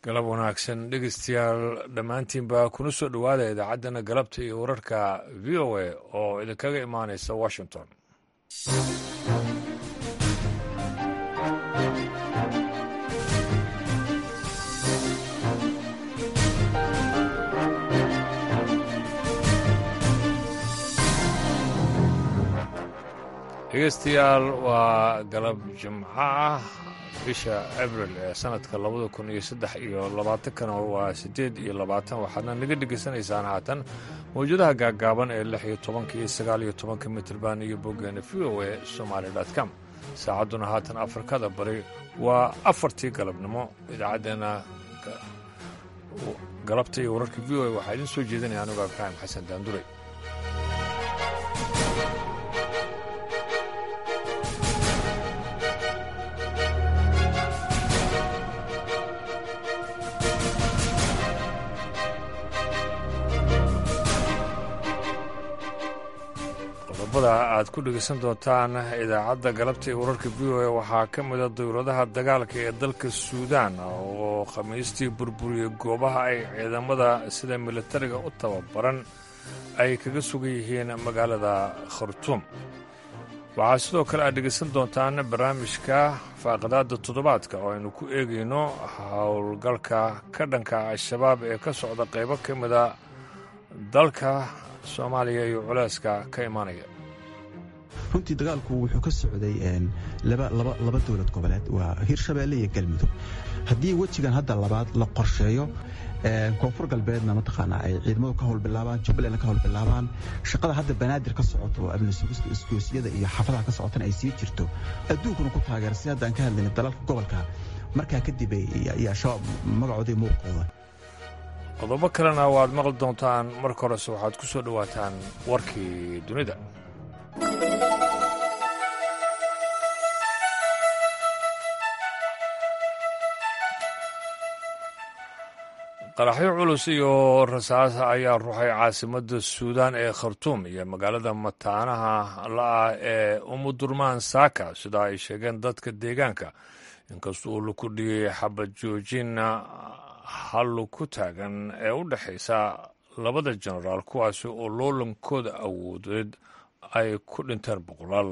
galab wanaagsan dhegeystayaal dhammaantiinba kuna soo dhowaada idaacaddana galabta iyo wararka v o a oo idinkaga imaanaysa washington dhegeystayaal waa galab jimco ah bisha abril ee sanadka labada kun iyo saddex iyo labaatankana waa siddeed iyo labaatan waxaadna naga dhegaysanaysaan haatan mawjadaha gaaggaaban ee lix iyo tobanka iyo sagaal iyo tobanka mitrban iyo boggeena v o a somaali com saacadduna haatan afrikada bari waa afartii galabnimo idaacaddeenna galabta iyo wararka v o a waxaa idiin soo jeedinaya anugu ibraahim xasan daandure qodobada aad ku dhegaysan doontaan idaacadda galabta ee wararka v o a waxaa ka mida dowladaha dagaalka ee dalka suudaan oo khamiistii burburiyey goobaha ay ciidamada sida militariga u tababaran ay kaga sugan yihiin magaalada khartuum waxaa sidoo kale aad dhegaysan doontaan barnaamijka faaqidaada toddobaadka oo aynu ku eegayno howlgalka ka dhanka al-shabaab ee ka socda qaybo ka mida dalka soomaaliya iyo culeyska ka imaanaya runtii dagaalku wuxuu ka socday laba dowlad goboleed waa hirshabeelle iyo galmudug haddii wejigan hadda labaad la qorsheeyo koonfur galbeedna mataqaanaa ay ciidamadu ka howlbilaabaan jubbalandna ka howlbilaabaan shaqada hadda banaadir ka socoto oo amni sugista isgoosiyada iyo xaafadaha ka socotana ay sii jirto adduunkuna ku taageera si hadda aan ka hadlayna dalalka gobolka markaa kadib ayaa shabaab magacoodii muuqooda qodobo kalena waad maqli doontaan marka horese waxaad ku soo dhowaataan warkii dunida qaraxyo culus iyo rasaas ayaa ruxay caasimadda suudaan ee khartuum iyo magaalada mataanaha la-ah ee umudurmaan saaka sida ay sheegeen dadka deegaanka inkastoo uu laku dhigay xabad joojin hallu ku taagan ee u dhexaysa labada jenaraal kuwaasi oo loolankooda awoodeed ay ku dhinteen boqolaal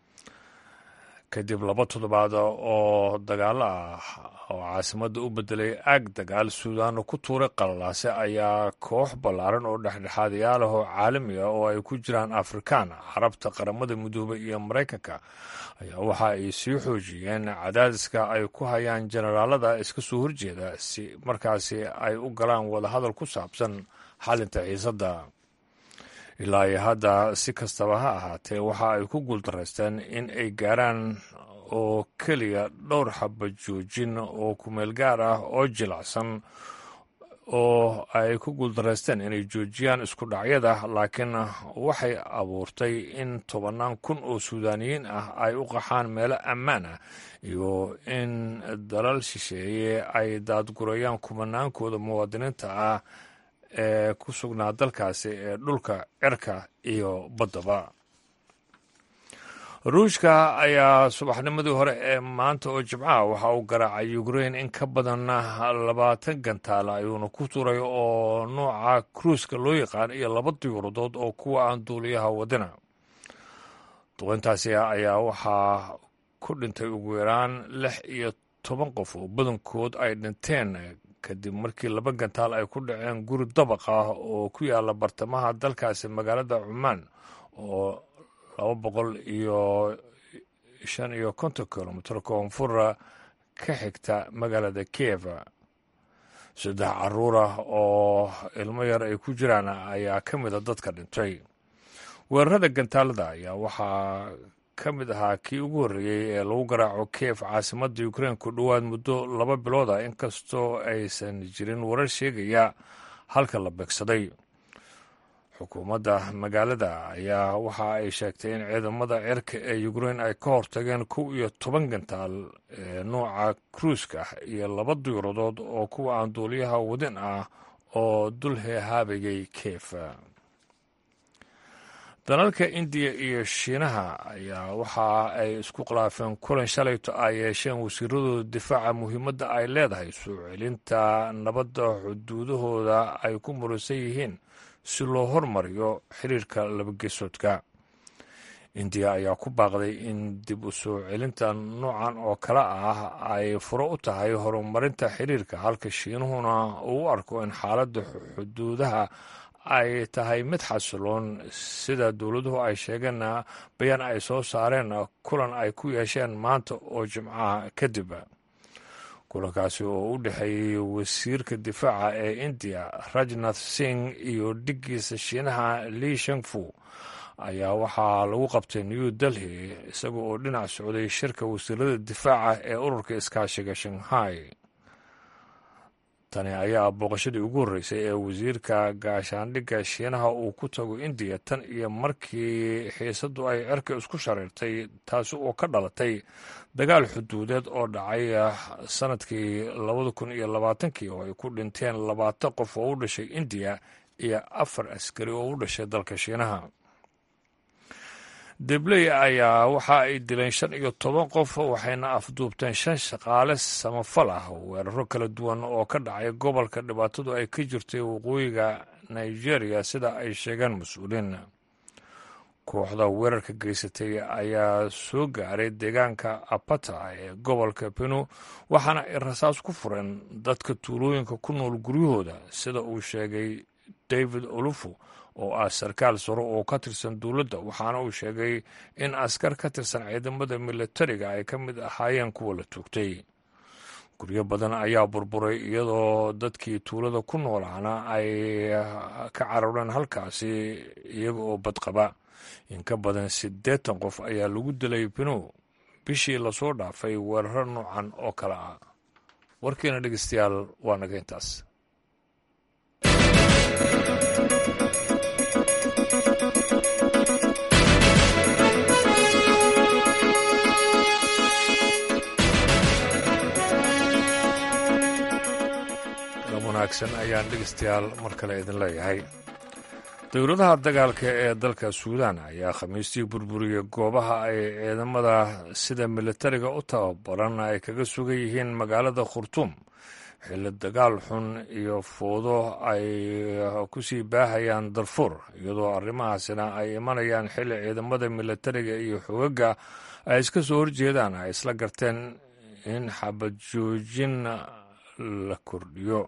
kadib laba toddobaad oo dagaalo ah oo caasimadda u bedelay aag dagaal suudaanna ku tuuray qalalaase ayaa koox ballaaran oo dhexdhexaadayaal ah oo caalami ah oo ay ku jiraan afrikaan carabta qaramada midoobay iyo maraykanka ayaa waxa ay sii xoojiyeen cadaadiska ay ku hayaan jenaraalada iska soo horjeeda si markaasi ay u galaan wadahadal ku saabsan xalinta xiisadda ilaa iyo hadda si kastaba ha ahaatee waxa ay ku guuldaraysteen in ay gaaraan oo keliya dhowr xaba joojin oo kumeel gaar ah oo jilacsan oo ay ku guuldaraysteen inay joojiyaan isku dhacyada laakiin waxay abuurtay in tobannaan kun oo suudaaniyiin ah ay u qaxaan meelo ammaan ah iyo in dalal shisheeye ay daadgurayaan kumanaankooda muwaadiniinta ah ee ku sugnaa dalkaasi ee dhulka cirka iyo baddaba ruushka ayaa subaxnimadii hore ee maanta oo jimcaha waxa uu garaacay ukrein in ka badan labaatan gantaal ayuuna ku turay oo nooca kruiska loo yaqaan iyo laba diyuuradood oo kuwa aan duuliyaha wadina duqeyntaasi ayaa waxaa ku dhintay ugu yaraan lix iyo toban qof oo badankood ay dhinteen kadib markii laba gantaal ay ku dhaceen guri dabaq ah oo ku yaala bartamaha dalkaasi magaalada cumaan oo laba boqol iyo shan iyo konton kilomitr koonfura ka xigta magaalada kiev saddex caruur ah oo ilmo yar ay ku jiraan ayaa ka mida dadka dhintay weerarada gantaalada ayaa waxaa ka mid ahaa kii ugu horreeyey ee lagu garaaco kiev caasimadda ukrein ku dhowaad muddo laba bilood ah inkastoo aysan jirin warar sheegaya halka la beegsaday xukuumadda magaalada ayaa waxa ay sheegtay in ciidamada cirka ee ukrein ay ka hortageen kow iyo toban gantaal ee nooca kruiska iyo laba diyuuradood oo kuwa aan duuliyaha wadin ah oo dul heehaabayay kiev dalalka indiya iyo shiinaha ayaa waxa ay isku khilaafeen kulan shalayto ay yeesheen wasiiradooda difaaca muhiimadda ay leedahay soo celinta nabadda xuduudahooda ay ku muransan yihiin si loo hormariyo xiriirka labageesoodka indiya ayaa ku baaqday in dib u soo celinta noocan oo kale ah ay furo u tahay horumarinta xiriirka halka shiinuhuna uu u arko in xaaladda xuduudaha ay tahay mid xasiloon sida dowladuhu ay sheegeenna bayaan ay soo saareen kulan ay ku yeesheen maanta oo jimcaha kadib kulankaasi oo u dhexeeyey wasiirka difaaca ee indiya rajnath singh iyo dhiggiisa shiinaha li shengfu ayaa waxaa lagu qabtay new delhi isaga oo dhinac socday shirka wasiirada difaaca ee ururka iskaashiga shanghai tani ayaa booqashadii ugu horreysay ee wasiirka gaashaandhigga shiinaha uu ku tago indiya tan iyo markii xiisaddu ay cerka isku shareertay taasi oo ka dhalatay dagaal xuduudeed oo dhacay sanadkii labada kun iyo labaatankii oo ay ku dhinteen labaatan qof oo u dhashay indiya iyo afar askari oo u dhashay dalka shiinaha debley ayaa waxa ay dileen shan iyo toban qof waxayna afduubteen shan shaqaale samafal ah weeraro kala duwan oo ka dhacay gobolka dhibaatadu ay ka jirtay waqooyiga nigeria sida ay sheegeen mas-uuliin kooxda weerarka geysatay ayaa soo gaaray deegaanka apata ee gobolka benu waxaana ay rasaas ku fureen dadka tuulooyinka ku nool guryahooda sida uu sheegay david olufu oo ah sarkaal saro oo ka tirsan dowladda waxaana uu sheegay in askar ka tirsan ciidamada militariga ay ka mid ahaayeen kuwa la toogtay guryo badan ayaa burburay iyadoo dadkii tuulada ku noolaana ay ka carareen halkaasi iyaga oo badqaba in ka badan siddeetan qof ayaa lagu dilay binow bishii lasoo dhaafay weeraro noocan oo kale ah warkiina dhegeystayaal waa naga intaas wanaagsan ayaan dhegeystayaal mar kale idin leeyahay dowladaha dagaalka ee dalka suudaan ayaa khamiistii burburiyey goobaha ay ciidamada sida militariga u tababaran ay kaga sugan yihiin magaalada khurtuum xilli dagaal xun iyo foodo ay ku sii baahayaan darfuur iyadoo arrimahaasina ay imanayaan xilli ciidamada militariga iyo xoogagga ay iska soo horjeedaan ay isla garteen in xabad joojin la kordhiyo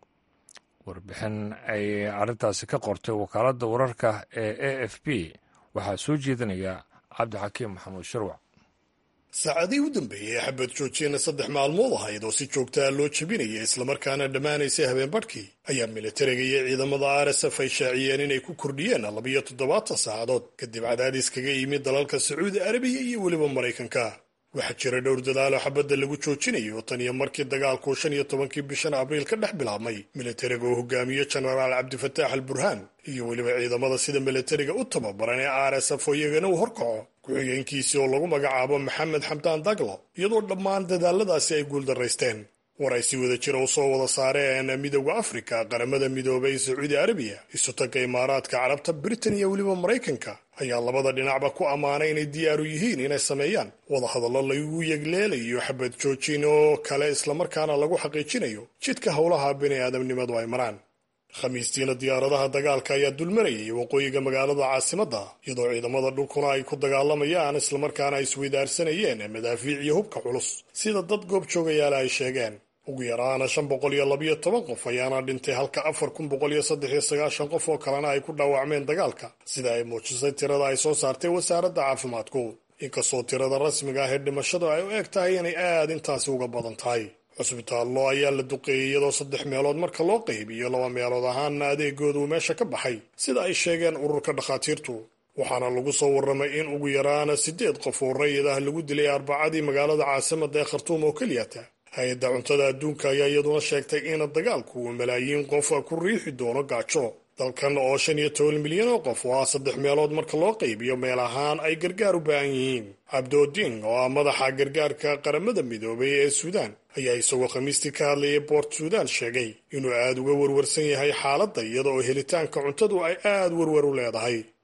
warbixin ay arrintaasi ka qortay wakaaladda wararka ee a f b waxaa soo jeedinaya cabdixakiim maxamuud sharwac saacadihii u dambeeyey ee xabad joojiyana saddex maalmood ahayd oo si joogtaa loo jebinaya islamarkaana dhammaanaysay habeenbadhkii ayaa militariga iyo ciidamada r s f ay shaaciyeen inay ku kordhiyeen labiyo toddobaatan saacadood kadib cadaadis kaga yimid dalalka sacuudi arabiya iyo weliba maraykanka waxaa jira dhowr dadaalo xabadda lagu joojinayo tan iyo markii dagaalku shan iyo tobankii bishan abriil ka dhex bilaabmay militariga uu hogaamiyo jenaraal cabdifataax al burhaan iyo weliba ciidamada sida militariga u tababaran ee r s f oo iyagana uu horkaco ku-xigeenkiisii oo lagu magacaabo maxamed xamdaan daglo iyadoo dhammaan dadaaladaasi ay guuldaraysteen war ay si wada jira u soo wada saareen midowda afrika qaramada midoobay sacuudi arabiya isutagga imaaraadka carabta britain iyo weliba maraykanka ayaa labada dhinacba ku ammaanay inay diyaaru yihiin inay sameeyaan wadahadallo lagu yegleelayo xabad joojin oo kale islamarkaana lagu xaqiijinayo jidka howlaha bini aadamnimadu ay maraan khamiistiina diyaaradaha dagaalka ayaa dulmarayay waqooyiga magaalada caasimadda iyadoo ciidamada dhulkuna ay ku dagaalamayaan islamarkaana ay isweydaarsanayeen madaafiic iyo hubka culus sida dad goob joogayaala ay sheegeen ugu yaraana shan boqol iyo labiyo toban qof ayaana dhintay halka afar kun boqol iyo saddex iyo sagaashan qof oo kalena ay ku dhaawacmeen dagaalka sida ay muujisay tirada ay soo saartay wasaaradda caafimaadku inkastoo tirada rasmiga ah ee dhimashadu ay u eg tahay inay aad intaasi uga badan tahay cusbitaallo ayaa la duqeeyey iyadoo saddex meelood marka loo qaybiyo laba meelood ahaanna adeegooda uu meesha ka baxay sida ay sheegeen ururka dhakhaatiirtu waxaana lagu soo warramay in ugu yaraana siddeed qof oo rayid ah lagu dilay arbacadii magaalada caasimadda ee khartuum oo keliyata hay-adda cuntada adduunka ayaa iyaduna sheegtay in dagaalku uu malaayiin qof ku riixi doono gaajo dalkan oo shan iyo toban milyan oo qof oo ah saddex meelood marka loo qaybiyo meel ahaan ay gargaar u baahan yihiin cabdooding oo ah madaxa gargaarka qaramada midoobay ee suudaan ayaa isagoo khamiistii ka hadlayay boort suudaan sheegay inuu aad uga warwarsan yahay xaaladda iyada oo helitaanka cuntadu ay aad warwar u leedahay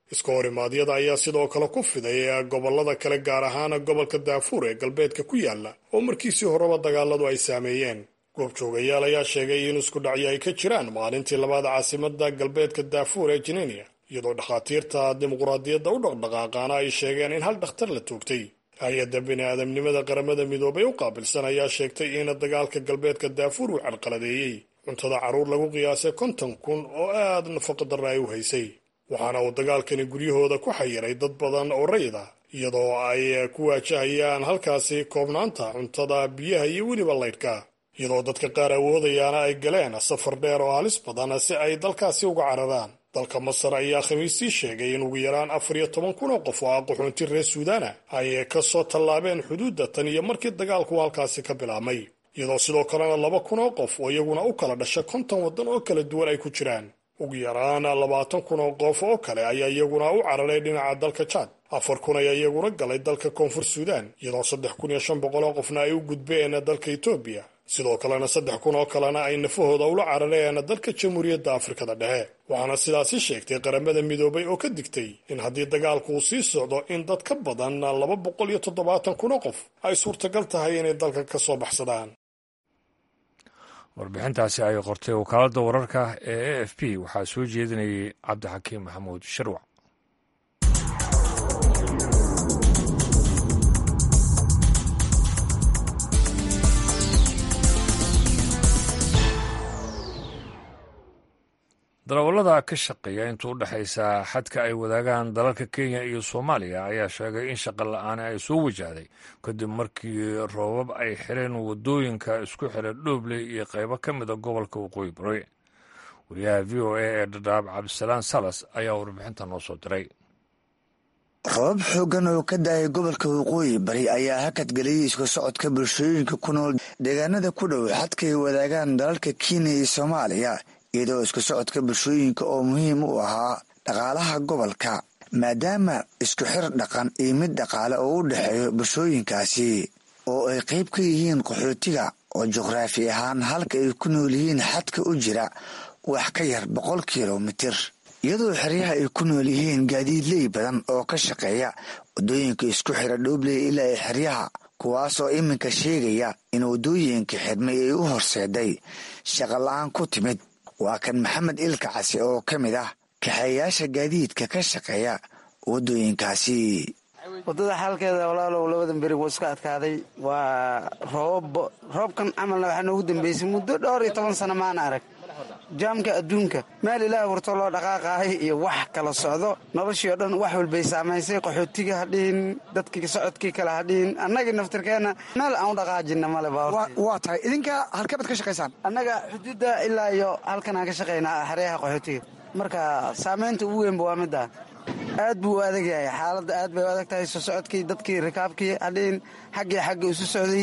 iska horimaadyada ayaa sidoo kale ku fiday gobollada kale gaar ahaan gobolka daafuur ee galbeedka ku yaala oo markiisii horeba dagaaladu ay saameeyeen goobjoogayaal ayaa sheegay in isku dhacyo ay ka jiraan maalintii labaad caasimada galbeedka daafuur ee jinenia iyadoo dhakhaatiirta dimuquraadiyadda u dhaqdhaqaaqaana ay sheegeen in hal dhakhtar la toogtay hay-adda bini-aadamnimada qaramada midoobay u qaabilsan ayaa sheegtay in dagaalka galbeedka daafuur uu carqaladeeyey cuntada carruur lagu qiyaasay konton kun oo aad nafaqa darra ay u haysay waxaana uu dagaalkani guryahooda ku xayiray dad badan oo rayid ah iyadoo ay ku waajahayaan halkaasi koobnaanta cuntada biyaha iyo weliba laydhka iyadoo dadka qaar awoodayaana ay galeen safar dheer oo halis badan si ay dalkaasi uga cararaan dalka masar ayaa khamiistii sheegay in ugu yaraan afar iyo toban kun oo qof oo ah qaxoonti reer suudaana ay ka soo tallaabeen xuduudda tan iyo markii dagaalku halkaasi ka bilaabmay iyadoo sidoo kalena laba kun oo qof oo iyaguna u kala dhasha konton waddan oo kala duwan ay ku jiraan ugu yaraan labaatan kun oo qof oo kale ayaa iyaguna u cararay dhinaca dalka jaad afar kun ayaa iyaguna galay dalka koonfur suudaan iyadoo saddex kun iyo shan boqol oo qofna ay u gudbeen dalka etoobiya sidoo kalena saddex kun oo kalena ay nafahooda ula carareen dalka jamhuuriyadda afrikada dhexe waxaana sidaasi sheegtay qaramada midoobay oo ka digtay in haddii dagaalku uu sii socdo in dad ka badan laba boqol iyo toddobaatan kun oo qof ay suurtagal tahay inay dalka ka soo baxsadaan warbixintaasi ay qortay wakaaladda wararka ee a f p waxaa soo jeedinayay cabdixakiim maxamuud sharwac darawallada ka shaqeeya inta u dhexaysa xadka ay wadaagaan dalalka kenya iyo soomaaliya ayaa sheegay in shaqa la-aani ay soo wajahday kadib markii roobab ay xireen wadooyinka isku xira dhoobley iyo qaybo ka mida gobolka waqooyi bari wariyaha v o a ee dhadhaab cabdisalaan salas ayaa warbixinta noo soo diray roobab xooggan oo ka daayay gobolka waqooyi bari ayaa hakad geliyay isku socodka bulshooyinka ku nool deegaanada ku dhow xadkay wadaagaan dalalka kenya iyo soomaaliya iyadoo isku socodka bulshooyinka oo muhiim u ahaa dhaqaalaha gobolka maadaama isku xir dhaqan iyo mid dhaqaale oo u dhexeeyo bulshooyinkaasi oo ay qayb ka yihiin qaxootiga oo juqraafi ahaan halka ay ku nool yihiin xadka u jira wax ka yar boqol kilomitir iyadoo xeryaha ay ku nool yihiin gaadiidley badan oo ka shaqeeya waddooyinka isku xira dhoobley ilaa ay xeryaha kuwaasoo iminka sheegaya in waddooyinka xidhmay ay u horseeday shaqala-aan ku timid waa kan maxamed ilka casi oo ka mid ah kaxeeyaasha gaadiidka ka shaqeeya waddooyinkaasi waddada xaalkeeda walaalow labadan beri wuu iska adkaaday waa roob roobkan camalna waxaa noogu dambeysay muddo dhowr iyo toban sano maana arag jaamka adduunka meel ilaah warto loo dhaqaaqahay iyo wax kala socdo noloshii oo dhan wax walbay saamaysay qaxootiga hadhihin dadkii socodkii kale hadhihin annagii naftirkeenna meel aan u dhaqaajina male waa tahay idinka halkee baad ka shaqaysaan annaga xuduudda ilaa iyo halkan aan ka shaqaynaa xeryaha qaxootiga marka saamaynta ugu weynba waa middaa aad buu u adag yahay xaaladda aad bay u adag tahay soo socodkii dadkii rikaabkii hadhihin xaggii xagga isu socday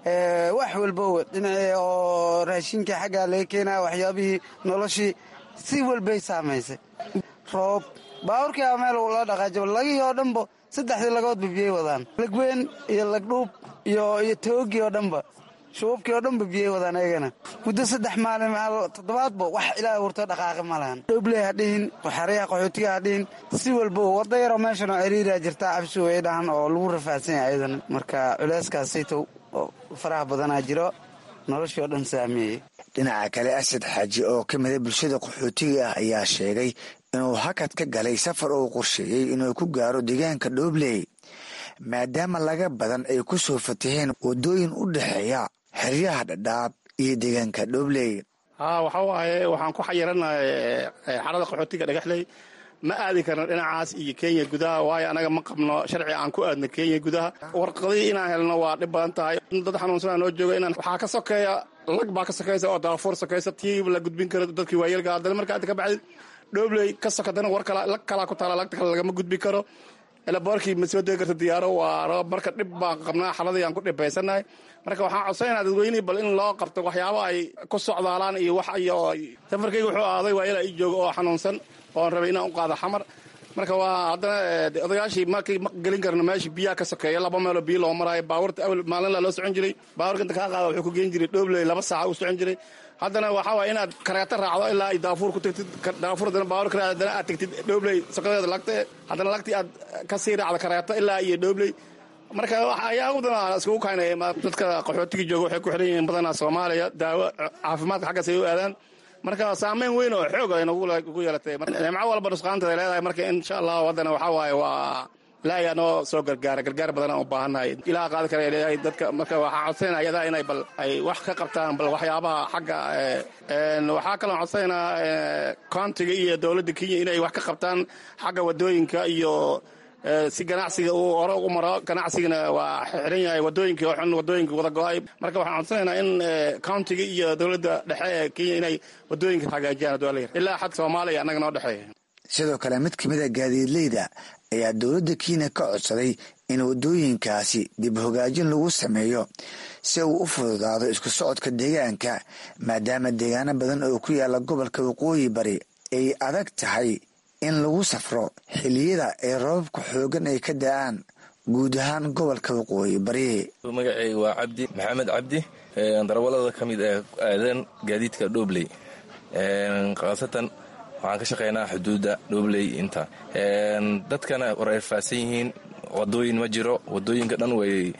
wax walbo dhinacii oo raashinkii xaggaa laga keenaya waxyaabihii noloshii si walbay saamaysay roob baaburkii a meel loo dhaqaajo lagihii oo dhanba saddexdii lagoodba biyay wadaan lagweyn iyo lagdhuub iyo iyo toogii oo dhanba shubuubkii oo dhanba biyay wadaan ayagana muddo saddex maalin toddobaadba wax ilaaha wurtoo dhaqaaqi ma lahan dhoobley hadhihin xaryaha qaxootiga hadhihin si walbo wadda yaroo meeshan oo ciriiraa jirtaa cabsi way dhahan oo lagu rafaadsan yahay ayadana marka culeyskaasaytow faraha badanaa jiro noloshii oo dhan saameeyey dhinaca kale asad xaaji oo ka mida bulshada qaxootiga ah ayaa sheegay inuu hakad ka galay safar uu qorsheeyey inuu ku gaaro deegaanka dhoobley maadaama laga badan ay ku soo fataheen waddooyin u dhexeeya xeryaha dhadhaab iyo deegaanka dhoobley haa waxa waaye waxaan ku xayiranahay xarada qaxootiga dhagaxley ma aadi karno dhinacaas iyo kenya gudaha waayo anaga ma qabno sharci aan ku aadno kenya gudaha warqadii inaan helno waa dhib badan tahay dad xanuunsanaa noo jooga inaan waxaa ka sokeeya lag baa ka sokaysa oo daafuur sokaysa tii la gudbin karo dadkii waayeelka haddana marka inta ka baxday dhoobley ka sokadana war kala lag kalaa ku taala lagta kale lagama gudbi karo elaboorkii ma soo degi karta diyaaro waa marka dhib baan qabnaa xaladii aan ku dhibaysanahay marka waxaan codsanayna dadweynihii bal in loo qabto waxyaaba ay ku socdaalaan iyo wax iyo safarkayga wuxuu aaday waa ilaa ii jooga oo xanuunsan oon rabay inaan u qaado xamar marka waa haddana odayaashii markii ma gelin karno meeshii biyaha ka sokeeya laba meeloo biyo loo maraayo baabuurta awel maalinla loo socon jiray baabuurka inta kaa qaada wuxuu ku geen jiray dhoobley laba saaca u socon jiray haddana waxaa waaya inaad kareeto raacdo ilaa ay daafuur ku tagtid daafuur haddana baabuur ka raacdo haddana aad tagtid dhoobley sokodeeda lagte haddana lagtii aad ka sii raacdo kareeto ilaa iyo dhoobley marka ayaa udan iskugu kaynaya dadka qaxootiga jooga waxay ku xiran yihiin badanaa soomaaliya daawo caafimaadka xaggaas ay u aadaan marka saameyn weyn oo xoog ay nagu yeelatay nimco walba nusqaanteeda leedahay marka insha allah haddana waxaa waaye waa ilaahay noo soo gargaara gargaar badan aan u baahannahay ilaha qaadi kara leeyahay dadka marka waxaa codsanaya ayadaa inay bal ay wax ka qabtaan bal waxyaabaha xagga waxaa kaloo codsanayna countiga iyo dowladda kenya inay wax ka qabtaan xagga wadooyinka iyo si ganacsiga uu hore u maro ganacsigana waa xiran yahay wadooyinka oo xun wadooyinka wada go-ay marka waxaan codsanaynaa in countiga iyo dowladda dhexe ee kenya inay wadooyinka hagaajiyaan adwaalayar ilaa xad soomaaliya annaga noo dhexeeya sidoo kale mid ka mid a gaadiidleyda ayaa dowladda kenya ka codsaday in wadooyinkaasi dib hogaajin lagu sameeyo si uu u fududaado isku socodka deegaanka maadaama deegaano badan oo ku yaala gobolka waqooyi bari ay adag tahay in lagu safro xiliyada ay rababka xoogan ay ka da-aan guud ahaan gobolka waqooyi bari magaceyga waa cabdi maxamed cabdi darawalada ka mid ee aadan gaadiidka dhobley khaasatan waxaan ka shaqeynaa xuduudda dhobley inta dadkana war ay faahsan yihiin wadooyin ma jiro wadooyinka dhan way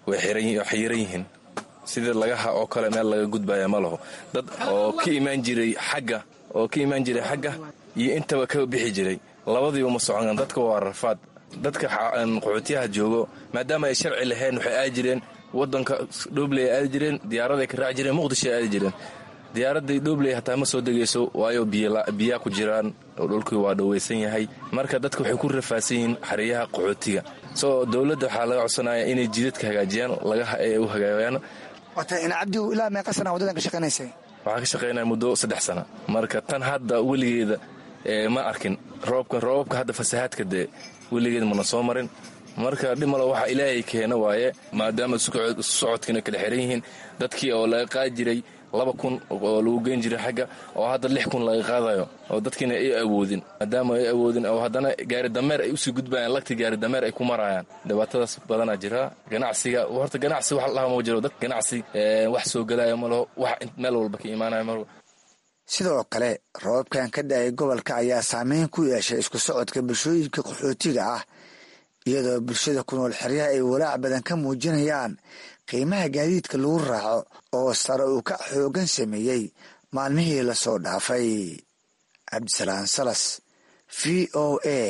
xiran yihiin sidii lagaha oo kale meel laga gudbaya ma laho dad oo ka imaan jiray xagga oo ka imaan jiray xagga iyo intaba ka bixi jiray labadiiba ma socon dadka waa rafaad dadka qaxootiyaha joogo maadaama ay sharci lahayn waxay aadi jireen wadanka dhobley ay aadi jireen diyaaraday ka raaci jireen muqdisho ay aadi jireen diyaaradday dhobley hataa ma soo degayso waayo biyaa ku jiraan oo dhulkii waa dhowaysan yahay marka dadka waxay ku rafaadsan yihiin xariyaha qaxootiga soo dowladda waxaa laga codsanaya inay jidadka hagaajiyaan lagaha ay u hagaayaan cabdi ilaa meeqa sana wadadan ka shaqaynaysay waxaan ka shaqaynaya muddo saddex sana marka tan hadda weligeeda ma arkin roobka roobabka hadda fasahaadka dee weligeed mana soo marin marka dhimalo waxa ilaahay keena waaye maadaama socodkiina kala xiran yihiin dadkii oo laga qaadi jiray laba kun oo lagu geyn jiray xagga oo hadda lix kun laga qaadayo oo dadkiina ay awoodin maadaama ay awoodin oo haddana gaari dameer ay usii gudbayaan lagti gaari dameer ay ku marayaan dhibaatadaas badanaa jira ganacsiga horta ganacsi wax lahaa ma jiro dad ganacsi wax soo gelaya ma laho wax meel walba ka imaanaya ma sidoo kale roobabkan ka da-ay gobolka ayaa saameyn ku yeeshay isku socodka bulshooyinka qaxootiga ah iyadoo bulshada ku nool xeryaha ay walaac badan ka muujinayaan qiimaha gaadiidka lagu raaco oo sare uu ka xoogan sameeyey maalmihii lasoo dhaafay cabdisalaan salas v o a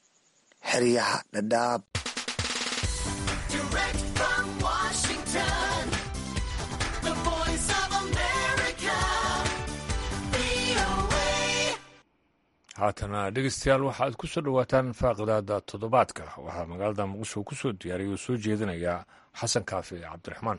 xeryaha dhadhaab haatana dhegeystayaal waxaad ku soo dhowaataan faaqidaada toddobaadka waxaa magaalada muqdisho ku soo diyaariyay oo soo jeedinaya xasan kaafi cabdiraxmaan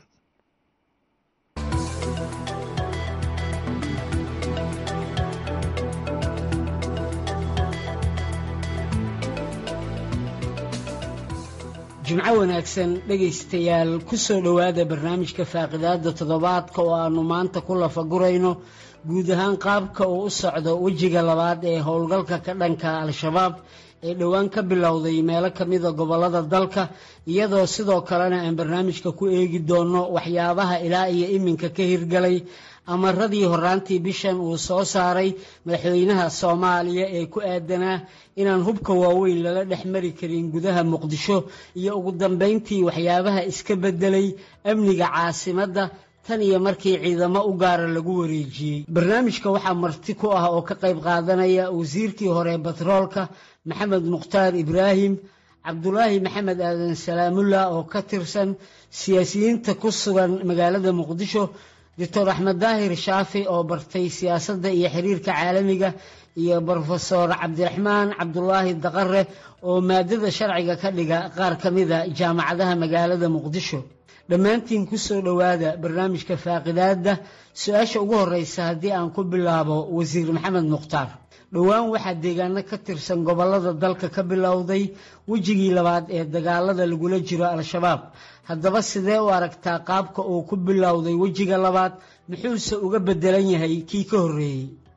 jimco wanaagsan dhegaystayaal ku soo dhowaada barnaamijka faaqidaada toddobaadka oo aannu maanta ku lafagurayno guud ahaan qaabka uu u socdo wejiga labaad ee howlgalka ka dhanka al-shabaab ee dhowaan ka bilowday meelo ka mida gobollada dalka iyadoo sidoo kalena aan barnaamijka ku eegi doono waxyaabaha ilaa iyo iminka ka hirgalay amaradii horaantii bishan uu soo saaray madaxweynaha soomaaliya ee ku aadanaa inaan hubka waaweyn lala dhex mari karin gudaha muqdisho iyo ugu dambayntii waxyaabaha iska beddelay amniga caasimadda tan iyo markii ciidamo u gaara lagu wareejiyey barnaamijka waxaa marti ku ah oo ka qayb qaadanaya wasiirkii hore batroolka maxamed mukhtaar ibraahim cabdulaahi maxamed aadan salaamullah oo ka tirsan siyaasiyiinta ku sugan magaalada muqdisho doctor axmed daahir shaafi oo bartay siyaasadda iyo xiriirka caalamiga iyo brofesor cabdiraxmaan cabdulaahi daqare oo maadada sharciga ka dhiga qaar ka mida jaamacadaha magaalada muqdisho dhammaantiin ku soo dhowaada barnaamijka faaqidaadda su-aasha ugu horeysa haddii aan ku bilaabo wasiir maxamed mukhtaar dhowaan waxaa deegaano ka tirsan gobollada dalka ka bilowday wejigii labaad ee dagaalada lagula jiro al-shabaab haddaba sidee u aragtaa qaabka uu ku bilowday wejiga labaad muxuuse uga bedelan yahay kii ka horreeyey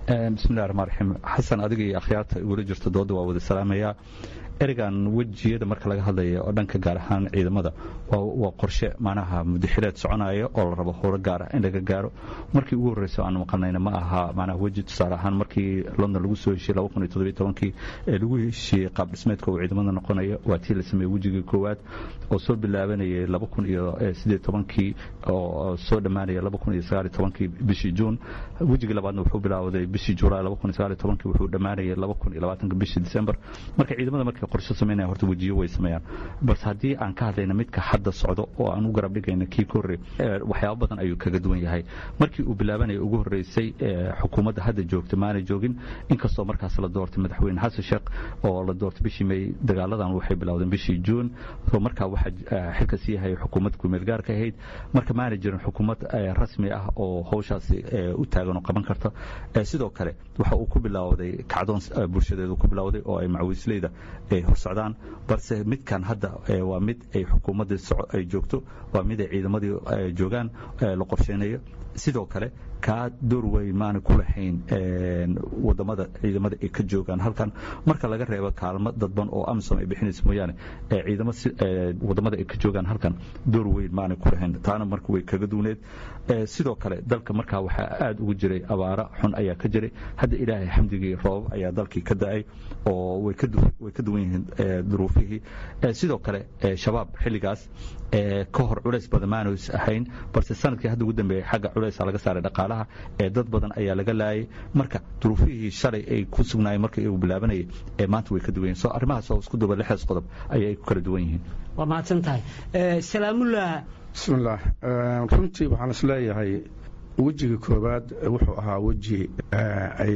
bismillahi raxmaan raxiim xasan adiga iyo akhyaarta igula jirta dooda waa wada salaamayaa ereygan wejiyada marka laga hadlaya oo dhanka gaar ahaan ciidamada waa qorshe macnaha mudaxileed soconaya oo la rabo howlo gaar ah in laga gaaro markii ugu horreysa aan maqalnayna ma aha macnaha weji tusaale ahaan markii london lagu soo heshiye laba kun iyo toddobiyo tobankii ee lagu heshiiyey qaab dhismeedka uu ciidamada noqonaya waa tii la sameeyey wejigii koowaad oo soo bilaabanayay laba kun iyo siddeed tobankii oo soo dhammaanaya laba kun iyo sagaal iyo tobankii bishii juun wejigii labaadna wuxuu bilaawday bishii julaay laba kun iyo sagaal iyo tobankii wuxuu dhammaanayay laba kun iyo labaatanka bishii december marka ciidamada markay qorshe samaynaya horta wejiyo way sameeyaan balse haddii aan ka hadlayna midka hadda socdo oo aan u garab dhigayna kii ka horrey waxyaabo badan ayuu kaga duwan yahay markii uu bilaabanaya ugu horreysay xukuumadda hadda joogta maanay joogin inkastoo markaas la doortay madaxweyne xasan sheekh oo la doortay bishii may dagaaladan waxay bilowdeen bishii juun oo markaa waxaa xilka sii hayay xukuumad kumeel gaarka ahayd marka maanay jirin xukuumad rasmi ah oo howshaasi u taagan oo qaban karta sidoo kale waxa uu ku bilowday kacdoon bulshadeedu ku bilowday oo ay macawiisleyda ay horsocdaan balse midkan hadda waa mid ay xukuumaddii ay joogto waa mid ay ciidamadii joogaan la qorsheynayo sidoo kale kaa door weyn maana ku lahayn wadamada ciidamada ay ka joogaan halkan marka laga reebo kaalmo dadban oo amisom ay bixinaysa mooyaane ciidamo wadamada ay ka joogaan halkan door weyn maana ku lahayn taana marka way kaga duwneed sidoo kale dalka markaa waxaa aad ugu jiray abaara xun ayaa ka jiray hadda ilaahay xamdigii roobab ayaa dalkii ka da-ay oo way ka duwan yihiin duruufihii sidoo kale shabaab xilligaas ka hor culays badan maanays ahayn balse sanadkii hadda ugu dambeeyey xagga culaysa laga saaray dhaqaalaha ee dad badan ayaa laga laayay marka duruufihii shalay ay ku sugnaayeen markii igu bilaabanayay ee maanta way ka duwan yihin so arrimahaas oo isku duba lixdaas qodob ayay ku kala duwan yihiin waa mahadsan tahay salaamullah bismillaah runtii waxaan is leeyahay wejiga koowaad wuxuu ahaa weji ay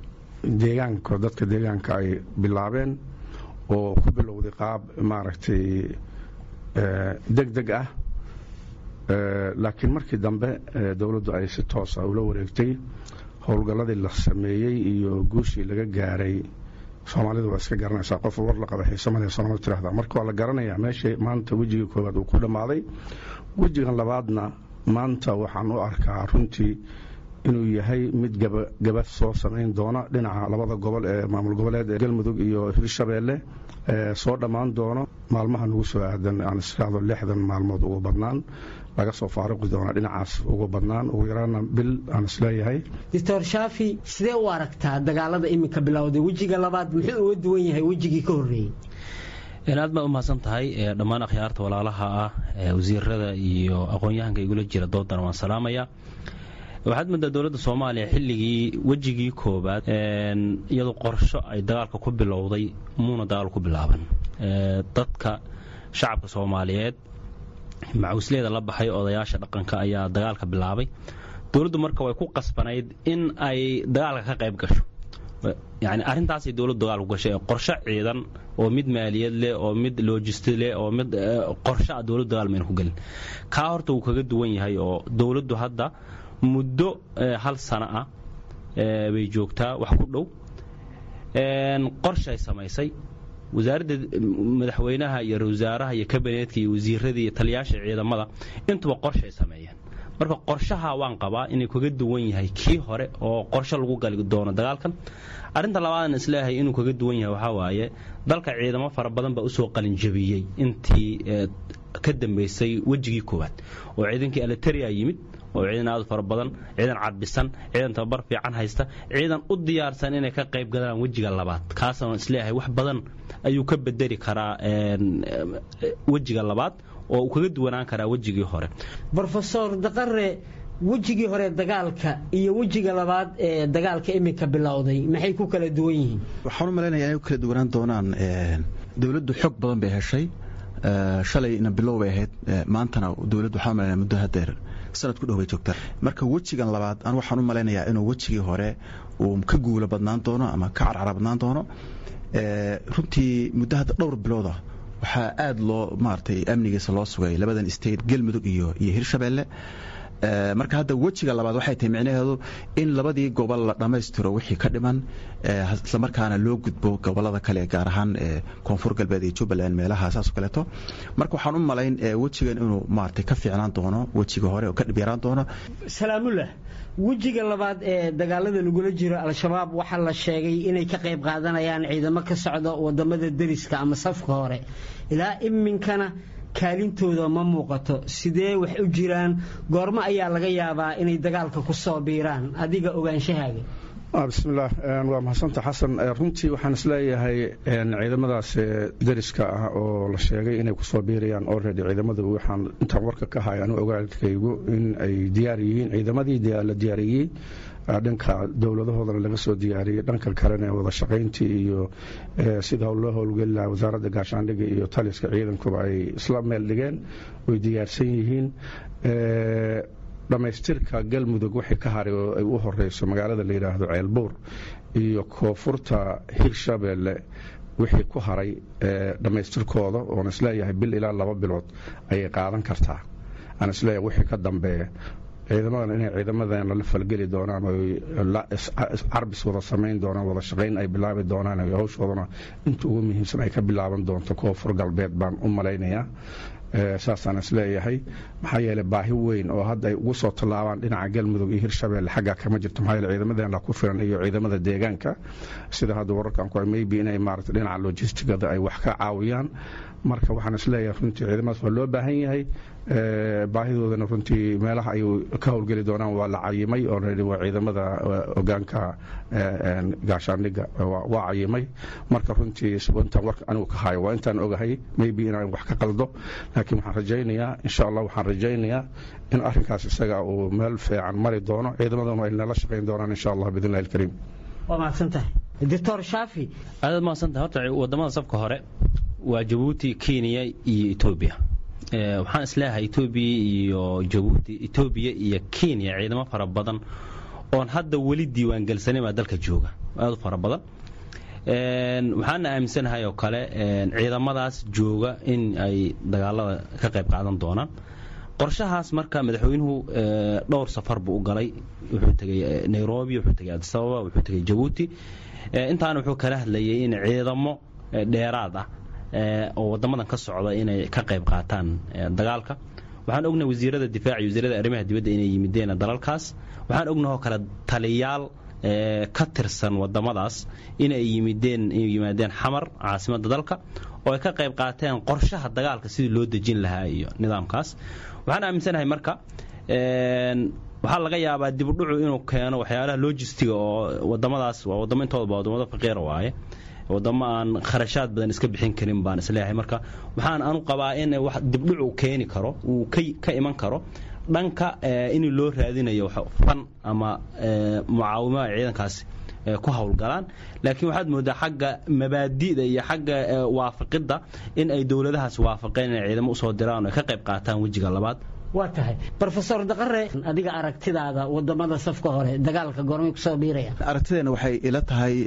deegaanka dadka deegaanka ay bilaabeen oo ku bilowday qaab maaragtay deg deg ah laakiin markii dambe dowladdu ay si toosa ula wareegtay howlgalladii la sameeyey iyo guushii laga gaaray soomaalidu waa iska garanaysaa qof war la qaba xiisamale soomaalida tirahda marka waa la garanayaa meesha maanta wejiga koowaad uu ku dhammaaday wejigan labaadna maanta waxaan u arkaa runtii inuu yahay mid gaba soo samayn doona dhinaca labada gobol ee maamul goboleed ee galmudug iyo hirshabeelle soo dhammaan doono maalmaha nugu soo aadan aan isiraahdo lixdan maalmood ugu badnaan laga soo faaruqi doona dhinacaas ugu badnaan ugu yaraana bil aan isleeyahay doctor shaafi sidee u aragtaa dagaalada iminka bilowday wejiga labaad muxuu uga duwan yahay wejigii ka horreeyey aad baa u mahadsan tahay dhammaan akhyaarta walaalaha ah wasiirada iyo aqoon-yahanka igula jira doodan waan salaamaya waxaad moodaa dowladda soomaaliya xilligii wejigii koobaad iyadoo qorsho ay dagaalka ku bilowday muuna dagaal ku bilaaban dadka shacabka soomaaliyeed macawisleeda la baxay odayaasha dhaqanka ayaa dagaalka bilaabay dowladdu marka way ku qasbanayd in ay dagaalka ka qayb gasho yani arrintaasay dowladdu dagaal ku gashay qorsho ciidan oo mid maaliyad leh oo mid logisti leh oo mid qorsho ah dowladdu dagaal mayna ku gelin kaa horta wuu kaga duwan yahay oo dowladdu hadda muddo hal sano ah bay joogtaa wax ku dhow qorshay samaysay wasaaradda madaxweynaha iyo wasaaraha iyo kabineetka iyo wasiiradii iyo taliyaasha ciidamada intuba qorshay sameeyeen marka qorshaha waan qabaa inuu kaga duwan yahay kii hore oo qorsho lagu gali doono dagaalkan arrinta labaadaan isleeyahay inuu kaga duwan yahay waxaa waaye dalka ciidamo fara badan baa usoo qalinjabiyey intii ka dambaysay wejigii koowaad oo ciidankii aliteria yimid oo ciidan aad fara badan ciidan cadbisan ciidan tababar fiican haysta ciidan u diyaarsan inay ka qayb galaan wejiga labaad kaasaan isleeyahay wax badan ayuu ka bedeli karaa wejiga labaad oo uu kaga duwanaan karaa wejigii hore rofesor daqare wejigii hore dagaalka iyo wejiga labaad ee dagaalka iminka bilowday maxay ku kala duwan yihiin waxaan u malaynayaa inay ku kala duwanaan doonaan dowladdu xog badan bay heshay shalayna bilow bay ahayd maantana dowladdu waxaan u malaynaya muddo hadeer sanad ku dhow bay joogtaa marka wejigan labaad an waxaan u malaynayaa inuu wejigii hore uu ka guulo badnaan doono ama ka carcara badnaan doono runtii muddo hadda dhowr bilooda waxaa aad loo maaragtay amnigiisa loo sugay labadan state galmudug iyo iyo hirshabeelle marka hadda wejiga labaad waxay tahay micnaheedu in labadii gobol la dhammaystiro wixii ka dhiman islamarkaana loo gudbo gobolada kale gaar ahaan koonfur galbeed iyo jubbaland meelaha saas oo kaleeto marka waxaan u malayn wejigan inuu maaragtay ka fiicnaan doono wejiga hore oo ka dhib yaraan doono salaamullah wejiga labaad ee dagaalada lagula jiro al-shabaab waxaa la sheegay inay ka qayb qaadanayaan ciidamo ka socda wadamada deriska ama safka hore ilaa iminkana kaalintooda ma muuqato sidee wax u jiraan goormo ayaa laga yaabaa inay dagaalka ku soo biiraan adiga ogaanshahaaga bismillaah waa mahadsanta xasan runtii waxaan isleeyahay ciidamadaas deriska ah oo la sheegay inay kusoo biirayaan already ciidamada waxaan intaan warka ka hay anu ogaalkaygu in ay diyaar yihiin ciidamadii la diyaariyey dhanka dowladahoodana laga soo diyaariyey dhanka kalena wada shaqayntii iyo sida loo howlgeli lahaa wasaaradda gaashaandhigga iyo taliska ciidankuba ay isla meel dhigeen way diyaarsan yihiin dhammaystirka galmudug wixii ka haray oo ay u horeyso magaalada la yidhaahdo ceelbuur iyo koonfurta hirshabeelle wixii ku haray dhammaystirkooda oon isleeyahay bil ilaa laba bilood ayay qaadan kartaa aan isleeyahay wixii ka dambeeya ciidamadan inay ciidamadeena la falgeli doonaan carbis wada samayn doonaan wada shaqayn ay bilaabi doonaan hawshoodana inta ugu muhiimsan ay ka bilaaban doonto koonfur galbeed baan u malaynayaa saasaan isleeyahay maxaa yeele baahi weyn oo hadda ay ugu soo tallaabaan dhinaca galmudug iyo hirshabeelle xaggaa kama jirto maxaa yeele ciidamadeena ku filan iyo ciidamada deegaanka sida hadda wararkan ku maybe inay maarata dhinaca logistigada ay wax ka caawiyaan marka waxaan isleeyahay runtii ciidamadaas waa loo baahan yahay baahidoodana runtii meelaha ay ka howlgeli doonaan waa la cayimay already waa ciidamada hogaanka gaashaandhigga waa cayimay marka runtii intaan warka anigu ka hayo waa intaan ogahay maybe inaan wax ka qaldo laakiin waxaan rajaynayaa insha allah waxaan rajaynayaa in arrinkaas isaga uu meel fiican mari doono ciidamadana ay nala shaqayn doonaan insha allah biidn illahi alkariim waa mahadsantahay doctor shaafi aadaad mahadsantahay horta wadamada safka hore waa jabuuti kenya iyo etoobiya waxaan isleeyahay etoobiya iyo jabuuti etoobiya iyo kenya ciidamo fara badan oon hadda weli diiwaangelsanin baa dalka jooga aad u fara badan waxaana aaminsanahay oo kale ciidamadaas jooga in ay dagaalada ka qayb qaadan doonaan qorshahaas marka madaxweynuhu dhowr safar buu u galay wuxuu tegey nairobi wuxuu tegey adisababa wuxuu tegey jabuuti intaana wuxuu kala hadlayay in ciidamo dheeraad ah oo wadamadan ka socda inay ka qayb qaataan dagaalka waxaan ognahay wasiirada difaac iyo wasiirada arrimaha dibadda inay yimideen dalalkaas waxaan ognahoo kale taliyaal ka tirsan wadamadaas inay yimideen inay yimaadeen xamar caasimadda dalka oo ay ka qayb qaateen qorshaha dagaalka sidii loo dejin lahaa iyo nidaamkaas waxaan aaminsanahay marka waxaa laga yaabaa dibudhucu inuu keeno waxyaalaha logistiga oo wadamadaas waa wadamo intooda ba wadamada faqiira waaye wadamo aan kharashaad badan iska bixin karin baan isleeyahay marka waxaan anu qabaa in wax dibdhucu keeni karo uu ka iman karo dhanka in loo raadinayo fan ama mucaawimaha ciidankaasi ku howlgalaan laakiin waxaad moodaa xagga mabaadi'da iyo xagga waafaqidda in ay dowladahaas waafaqeen inay ciidamo usoo diraan oo ay ka qayb qaataan wejiga labaad waa tahay rofesor daqare adiga aragtidaada wadamada safka hore dagaalka goormay kusoo biiraya aragtideena waxay ila tahay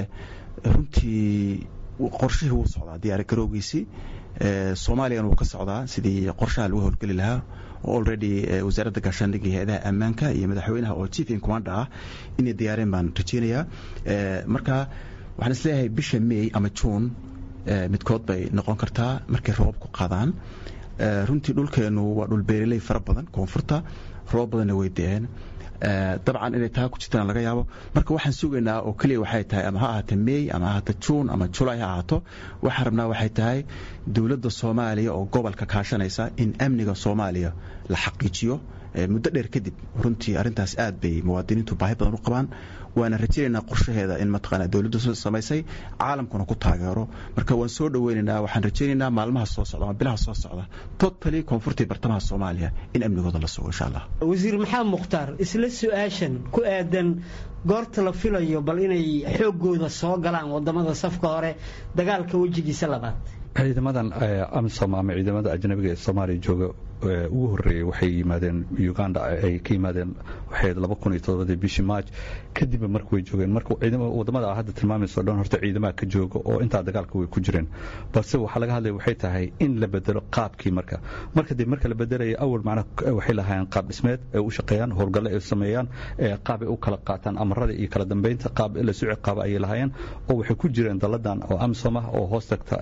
runtii qorshihii wuu socdaa diyaari garowgiisii soomaaliyana wuu ka socdaa sidii qorshaha lagu howlgeli lahaa oo already wasaaradda gaashaandhigga iyo hay-adaha ammaanka iyo madaxweynaha oo chief in commanda ah inay diyaareen baan rajeynayaa marka waxaan isleeyahay bisha may ama juun midkood bay noqon kartaa markay roobab ku qaadaan runtii dhulkeennu waa dhul beereley fara badan koonfurta roobab badanna way da-een dabcan inay taa ku jirtaan laga yaabo marka waxaan sugaynaa oo keliya waxay tahay ama ha ahaato may ama ha ahaato juun ama julay ha ahaato waxaan rabnaa waxay tahay dowladda soomaaliya oo gobolka kaashanaysa in amniga soomaaliya la xaqiijiyo muddo dheer kadib runtii arrintaas aad bay muwaadiniintu baahi badan u qabaan waana rajaynaynaa qorshaheeda in mataqaana dowladdu samaysay caalamkuna ku taageero marka waan soo dhoweynaynaa waxaan rajaynaynaa maalmaha soo socda ama bilaha soo socda totally koonfurtii bartamaha soomaaliya in amnigooda la sugo insha allah wasiir maxamed mukhtaar isla su-aashan ku aadan goorta la filayo bal inay xooggooda soo galaan wadamada safka hore dagaalka wejigiisa labaad ciidamadan amisom ama ciidamada ajnabiga ee soomaaliya jooga ugu horreeyey waxay yimaadeen uganda ay ka yimaadeen waxay laba kun iyo todobadii bishii march kadibba marka way joogeen marka wadamada a hadda tilmaamayso dhan horta ciidamaha ka jooga oo intaa dagaalka way ku jireen balse waxaa laga hadlaya waxay tahay in la bedelo qaabkii marka marka dib marka la bedelaya awal macnaha waxay lahaayeen qaab dhismeed ay u shaqeeyaan howlgalle ay sameeyaan qaab ay u kala qaataan amarada iyo kala dambeynta qaab la suci qaaba ayay lahaayeen oo waxay ku jireen dalladan oo amisom ah oo hoos tagta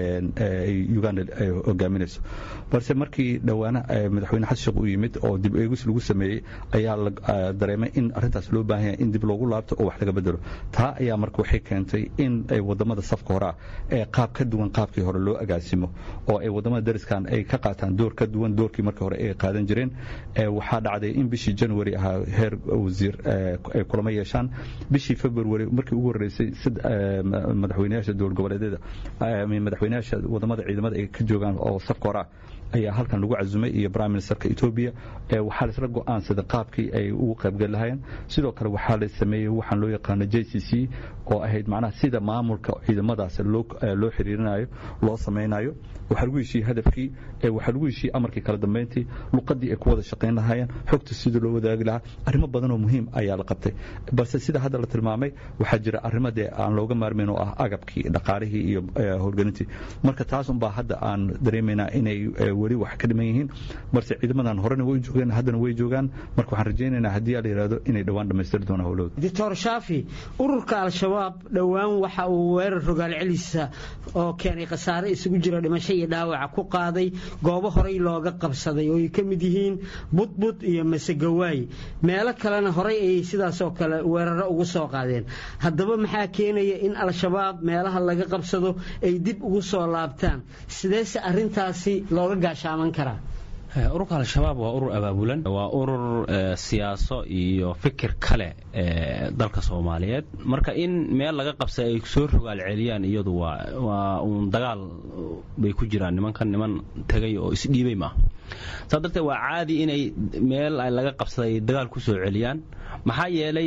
uganda ay hogaaminayso balse markii dhowaana madaxweyne xasan sheekh uu yimid oo dib eegis lagu sameeyey ayaa la dareemay in arrintaas loo baahan yahay in dib loogu laabto oo wax laga bedelo taa ayaa marka waxay keentay in ay wadamada safka hore ah ee qaab ka duwan qaabkii hore loo agaasimo oo ay wadamada dariskan ay ka qaataan door ka duwan doorkii markii hore ay qaadan jireen waxaa dhacday in bishii january ahaa heer wasiir ay kulamo yeeshaan bishii february markii ugu horreysay madaxweynayaasha dowlad goboleedyada madaxweynayaasha wadamada ciidamada ay ka joogaan oo safka hore ah ayaa halkan lagu casumay iyo prime ministerka etoobiya waxaa laisla go'aansaday qaabkii ay ugu qaybgal lahayeen sidoo kale waxaa la sameeyey waxaan loo yaqaano j c c oo ahayd macnaha sida maamulka ciidamadaas loo xiriirinayo loo samaynayo waxaa lagu heshiiyey hadafkii waxaa lagu heshiiyey amarkii kala dambeyntii luqadii ay ku wada shaqayn lahaayeen xogta sidii loo wadaagi lahaa arrimo badan oo muhiim ayaa la qabtay balse sida hadda la tilmaamay waxaa jira arrimo dee aan looga maarmayn oo ah agabkii dhaqaalihii iyo howlgelintii marka taas unbaa hadda aan dareemaynaa inay weli wax ka dhiman yihiin balse ciidamadan horena way joogeen haddana way joogaan marka waxaan rajaynaynaa haddii la yidhahdo inay dhowaan dhammaystiri doonaan howlahooda doctor shaafi ururka al-shabaab dhowaan waxa uu weerar rogaal celisa oo keenay khasaare isugu jira dhimasho iyo dhaawaca ku qaaday goobo horey looga qabsaday oo ay ka mid yihiin budbud iyo masegawaay meelo kalena horey ayay sidaasoo kale weeraro ugu soo qaadeen haddaba maxaa keenaya in al-shabaab meelaha laga qabsado ay dib ugu soo laabtaan sideese arintaasi looga gaashaaman karaa ururka al-shabaab waa urur abaabulan waa urur siyaaso iyo fikir kale ee dalka soomaaliyeed marka in meel laga qabsay ay soo rogaal celiyaan iyadu waa uun dagaal bay ku jiraan nimankan niman tegay oo isdhiibay maaha saa darteed waa caadi inay meel laga qabsaday dagaal ku soo celiyaan maxaa yeelay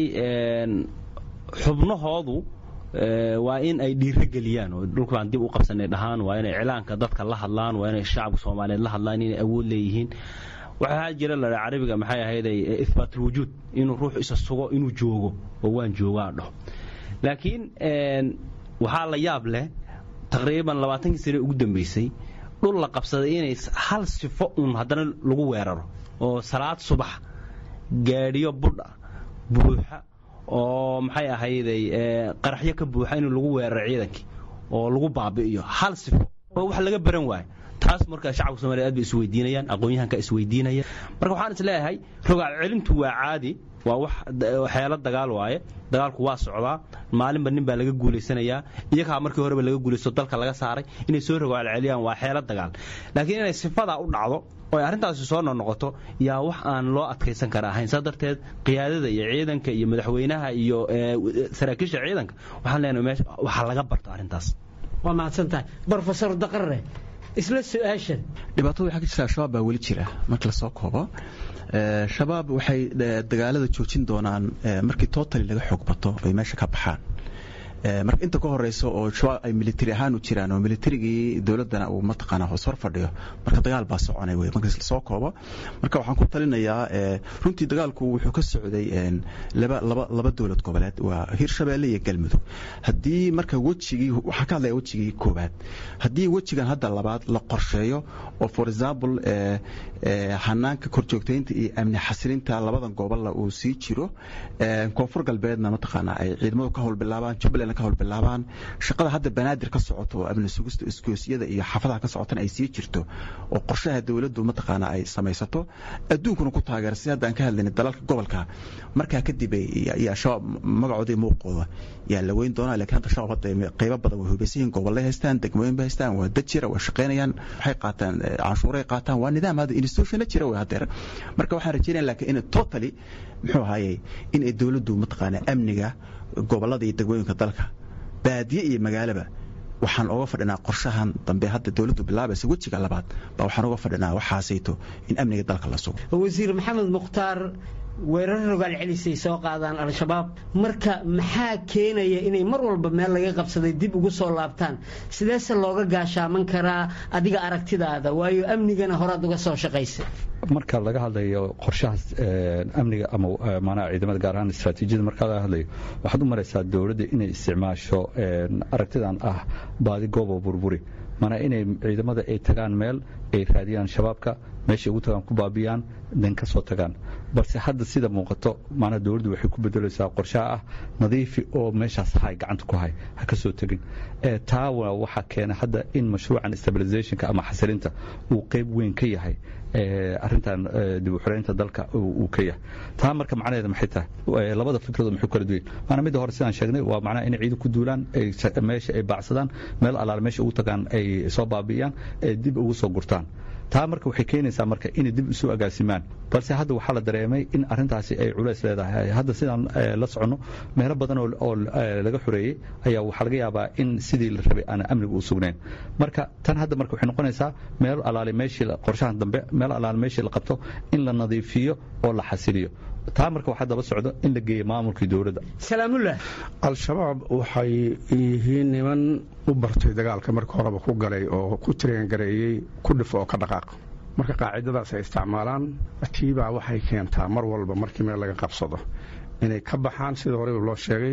xubnahoodu waa in ay dhiiro geliyaan oo dhulkaan dib u qabsanay dhahaan waa inay cilaanka dadka la hadlaan waa inay shacabka soomaaliyeed la hadlaan inay awood leeyihiin waxaa jira la carabiga maxay ahayday ihbaatlwujuud inuu ruux isa sugo inuu joogo oo waan joogaa dhaho laakiin waxaa la yaab leh taqriiban labaatankii sane ugu dambaysay dhul la qabsaday inay hal sifo uun haddana lagu weeraro oo salaad subax gaadhiyo budha buuxa oo maxay ahayday qaraxyo ka buuxa in lagu weeraro ciidankii oo lagu baabi'iyo hal sifo oo wax laga baran waayo taas marka shacabka soomaliya aad bay isweydiinayaan aqoon-yahanka isweydiinaya marka waxaan is leeyahay rogaal celintu waa caadi waa wax waxyaalo dagaal waaye dagaalku waa socdaa maalinba nin baa laga guulaysanayaa iyagaa markii horeba laga guulaysto dalka laga saaray inay soo rogaal celiyaan waa xeelo dagaal laakiin inay sifadaa u dhacdo oo ay arrintaasi soo noqnoqoto yaa wax aan loo adkaysan kara ahayn saa darteed qiyaadada iyo ciidanka iyo madaxweynaha iyo saraakiisha ciidanka waxaan leenahay meesha waxaa laga barto arrintaas waa mahadsan tahay brofesor daqarre isla su-aashan dhibaatada waxaa ka jirta al-shabaab baa weli jira marka lasoo koobo shabaab waxay dagaalada joojin doonaan markii totali laga xoog bato ay meesha ka baxaan marka inta ka horeysa oo shabaab ay militari ahaan u jiraan oo militarigii dowladdana uu mataqaana hoos hor fadhiyo marka dagaal baa soconay wey marka lasoo koobo marka waxaan ku talinayaa runtii dagaalku wuxuu ka socday laba laba laba dowlad goboleed waa hirshabeelle iyo galmudug haddii marka wejigii waxaa ka hadlaya wejigii koowaad haddii wejigan hadda labaad la qorsheeyo oo for example hanaanka korjoogtaynta iyo amni xasilinta labadan gobolla uu sii jiro koonfur galbeedna mataqaana ay ciidamadu ka howlbilaabaan jubbaland ka howlbilaabaan shaqada hadda banaadir ka socoto oo amni sugista iskoosyada iyo xafadaha ka socotana ay sii jirto oo qorshaha dowladdu mataqaana ay samaysato adduunkuna ku taageera si hadda aan ka hadlayna dalalka gobolka markaa kadib yaa shabaab magacooda iyo muuqooda yaa la weyn doonaa laakiin hadda shabaab hadda qaybo badan way hubaysan yihiin gobollay haystaan degmooyin bay haystaan waa dad jira waa shaqaynayaan waxay qaataan canshuuray qaataan waa nidaam hadda institutionna jira way haddeer marka waxaan rajaynaya laakiin in totally muxuu ahaayey in ay dowladdu mataqaana amniga gobollada iyo degmooyinka dalka baadiye iyo magaalaba waxaan oga fadhinaa qorshahan dambe hadda dowladdu bilaabaysa wejiga labaad baa waxaan oga fadhinaa waxaasayto in amniga dalka la sugo wasiir maxamed mukhtaar weerar rogaal celisay soo qaadaan al-shabaab marka maxaa keenaya inay mar walba meel laga qabsaday dib ugu soo laabtaan sideese looga gaashaaman karaa adiga aragtidaada waayo amnigana horaad uga soo shaqaysay marka laga hadlayo qorshahaas amniga ama maanaha ciidamada gaar ahaan istaraatiijiyada marka laga hadlayo waxaad u maraysaa dowladda inay isticmaasho aragtidan ah baadi goobo burburi maanaa inay ciidamada ay tagaan meel ay raadiyaan shabaabka meeshay ugu tagaan ku baabiyaan dan ka soo tagaan balse hadda sida muuqato maanaa dowladdu waxay ku bedelaysaa qorshaha ah nadiifi oo meeshaas hay gacanta ku hay ha ka soo tegin taa waxaa keena hadda in mashruucan stabilizationka ama xasilinta uu qayb weyn ka yahay arintan dib u xoreynta dalka uu ka yahay taa marka macnaheeda maxay tahay labada fikradood maxay kala duwan maana midda hore sidaan sheegnay waa macnaha inay ciidan ku duulaan meesha ay baacsadaan meel allaale meesha ugu tagaan ay soo baabi'iyaan dib ugu soo gurtaan taa marka waxay keenaysaa marka inay dib isu agaasimaan balse hadda waxaa la dareemay in arintaasi ay culays leedahay hadda sidaan la soconno meelo badan oo laga xoreeyey ayaa waxaa laga yaabaa in sidii la rabay aan amniga u sugnayn marka tan hadda marka waxay noqonaysaa meel alaale meeshii qorshahan dambe meel alaale meeshii la qabto in la nadiifiyo oo la xasiliyo taa marka waxaa daba socdo in la geeyo maamulkii dowladda salaamullah al-shabaab waxay yihiin niman u bartay dagaalka marka horeba ku galay oo ku tireengareeyey ku dhifo oo ka dhaqaaq marka qaacidadaas ay isticmaalaan tiibaa waxay keentaa mar walba markii meel laga qabsado inay ka baxaan sida horeba loo sheegay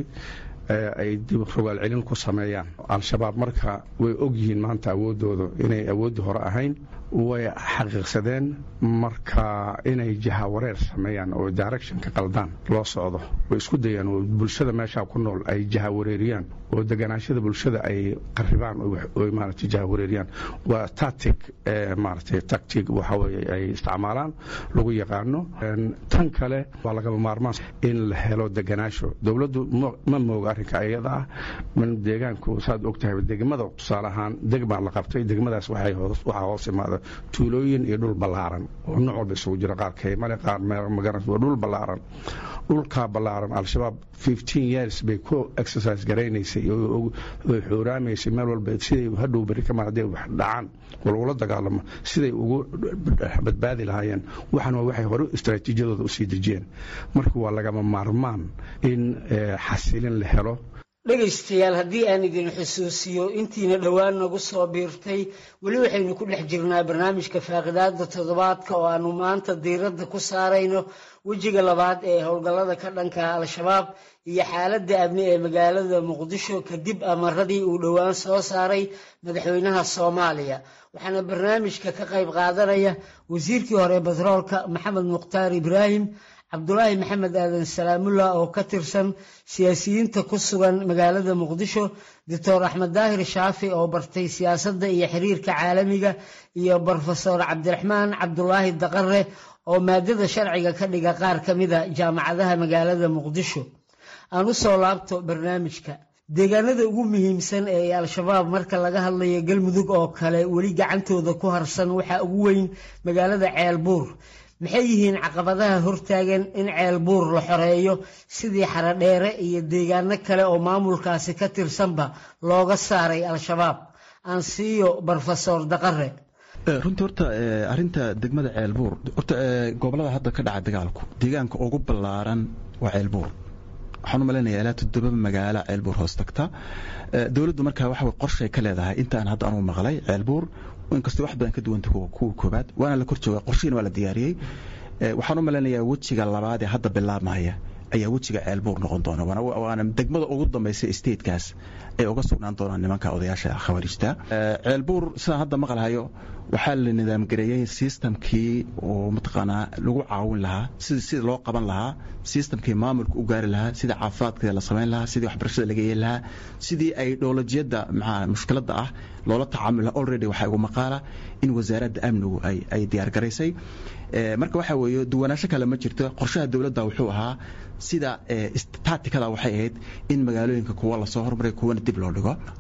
ay dib rogaal celin ku sameeyaan al-shabaab marka way og yihiin maanta awooddooda inay awooddii hore ahayn way xaqiiqsadeen marka inay jahawareer sameeyaan oo directionka qaldaan loo socdo way isku dayaan oo bulshada meeshaa ku nool ay jahawareeriyaan oo deganaashada bulshada ay qaribaan oo maaragtay jahawareeriyaan waa tactic maaragtay tactic waxa weeye ay isticmaalaan lagu yaqaano tan kale waa lagama maarmaan in la helo deganaasho dowladdu ma mooga arrinka iyada ah man deegaanku saad og tahay degmada tusaale ahaan degmaa la qabtay degmadaas waxaa hoos imaada tuulooyin iyo dhul ballaaran oo nooc walba isugu jira qaar kaymale qaar magaran waa dhul ballaaran dhulkaa ballaaran al-shabaab fifteen years bay ku exercise garaynaysay oo xuuraamaysay meel walba siday hadhow beri kamaan hadday wax dhacaan oo lagula dagaalamo siday ugu badbaadi lahaayeen waxan waa waxay hore istaraatiijiyadooda usii dejiyeen marka waa lagama maarmaan in xasilin la helo dhegaystayaal haddii aan idin xusuusiyo intiina dhowaan nagu soo biirtay weli waxaynu ku dhex jirnaa barnaamijka faaqidaada toddobaadka oo aanu maanta diiradda ku saarayno wejiga labaad ee howlgallada ka dhanka al-shabaab iyo xaaladda amni ee magaalada muqdisho kadib amaradii uu dhowaan soo saaray madaxweynaha soomaaliya waxaana barnaamijka ka qayb qaadanaya wasiirkii hore batroolka maxamed mukhtaar ibraahim cabdulaahi maxamed aadan salaamullah oo ka tirsan siyaasiyiinta ku sugan magaalada muqdisho doctor axmed daahir shaafi oo bartay siyaasadda iyo xiriirka caalamiga iyo brofesor cabdiraxmaan cabdulaahi daqare oo maadada sharciga ka dhiga qaar ka mida jaamacadaha magaalada muqdisho aan u soo laabto barnaamijka deegaanada ugu muhiimsan ee al-shabaab marka laga hadlayo galmudug oo kale weli gacantooda ku harsan waxaa ugu weyn magaalada ceelbuur maxay yihiin caqabadaha hortaagan in ceelbuur la xoreeyo sidii xaradheere iyo deegaano kale oo maamulkaasi ka tirsanba looga saaray al-shabaab aan siiyo brofesor daqare runtii horta arinta degmada ceelbuur horta gobolada hadda ka dhaca dagaalku deegaanka ugu ballaaran waa ceelbuur waxaan u malaynayaa ilaa toddoba magaalo ceelbuur hoos tagta dowladdu markaa waxa qorshay ka leedahay intaan hadda anugu maqlay ceelbuur inkastoo wax badan ka duwanta kuwa koobaad waana la kor jooga qorshihiina waa la diyaariyey waxaan u malaynayaa wejiga labaad ee hadda bilaabmaya ayaa wejiga ceelbuur noqon doona waana degmada ugu dambaysa statekaas ay uga sugnaan doonaan nimanka odayaasha khawaarijta ceelbuur sidaan hadda maqalhayo waxaa la nidaamgareeyey sistamkii oo mataqaanaa lagu caawin lahaa sida loo qaban lahaa sistamkii maamulka u gaari lahaa sidii caafimaadka la samayn lahaa sidii waxbarashada laga yeeli lahaa sidii ay dowlajiyadda maxaa mushkiladda ah loola tacaamul lahaa already waxaa igu maqaala in wasaaradda amnigu ay diyaargaraysay marka waxaa weeye duwanaansho kale ma jirto qorshaha dowladda wuxuu ahaa sida tacticada waxay ahayd in magaalooyinka kuwa lasoo hormaray kuwana dib loo dhigo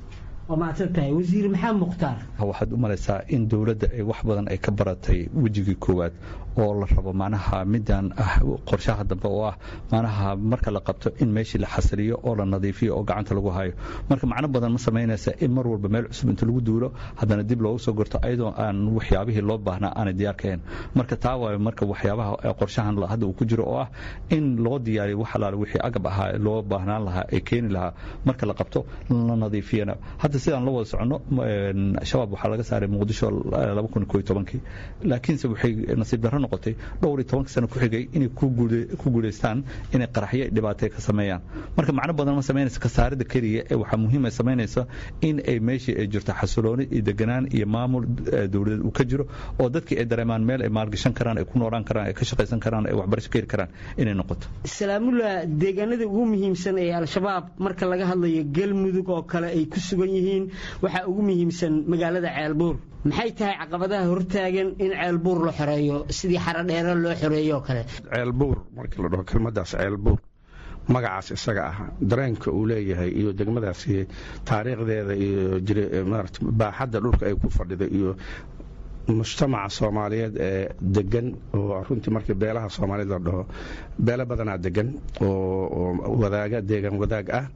waa mahadsan tahay wasiir maxamed mukhtaar waxaad u malaysaa in dowladda ay wax badan ay ka baratay wejigii koowaad oo la rabo macnaha midaan ah qorshaha dambe oo ah macnaha marka la qabto in meeshii la xasiliyo oo la nadiifiyo oo gacanta lagu hayo marka macno badan ma samaynaysa in mar walba meel cusub inta lagu duulo haddana dib loogu soo gorto ayadoo aan waxyaabihii loo baahnaa aanay diyaar kahayn marka taa waayo marka waxyaabaha qorshahan hadda uu ku jiro oo ah in loo diyaariyo wax alaale wixii agab ahaa loo baahnaan lahaa ee keeni lahaa marka la qabto la nadiifiyana hadda sidaan la wada soconno shabaab waxaa laga saaray muqdisho laakiinse waxay nasiib darro noqotay dhowr iyo tobanka sano ku xigay inay ku guulaystaan inay qaraxyo dhibaatay ka sameeyaan marka macno badan ma samaynaysa kasaaridda keliya ee waxaa muhiim ay samaynaysa in ay meeshii ay jirto xasilooni iyo deganaan iyo maamul dowladeed uu ka jiro oo dadkii ay dareemaan meel ay maalgashan karaan ay ku noolaan karaan ay ka shaqaysan karaan ay waxbarasho ka heli karaan inay noqoto salaamullah deegaanada ugu muhiimsan ee al-shabaab marka laga hadlayo galmudug oo kale ay ku sugan yihiin waxaa ugu muhiimsan magaalada ceelbuur maxay tahay caqabadaha hortaagan in ceelbuur la xoreeyo sidii xarodheere loo xoreeyo oo kale ceelbuur markii la dhaho kelmadaas ceelbuur magacaas isaga ah dareenka uu leeyahay iyo degmadaasi taariikhdeeda iyo baaxadda dhulka ay ku fadhida iyo mujtamaca soomaaliyeed ee degan oo runtii markii beelaha soomaaliyeed la dhaho beelo badanaa degan oo wadaaga deegan wadaag ah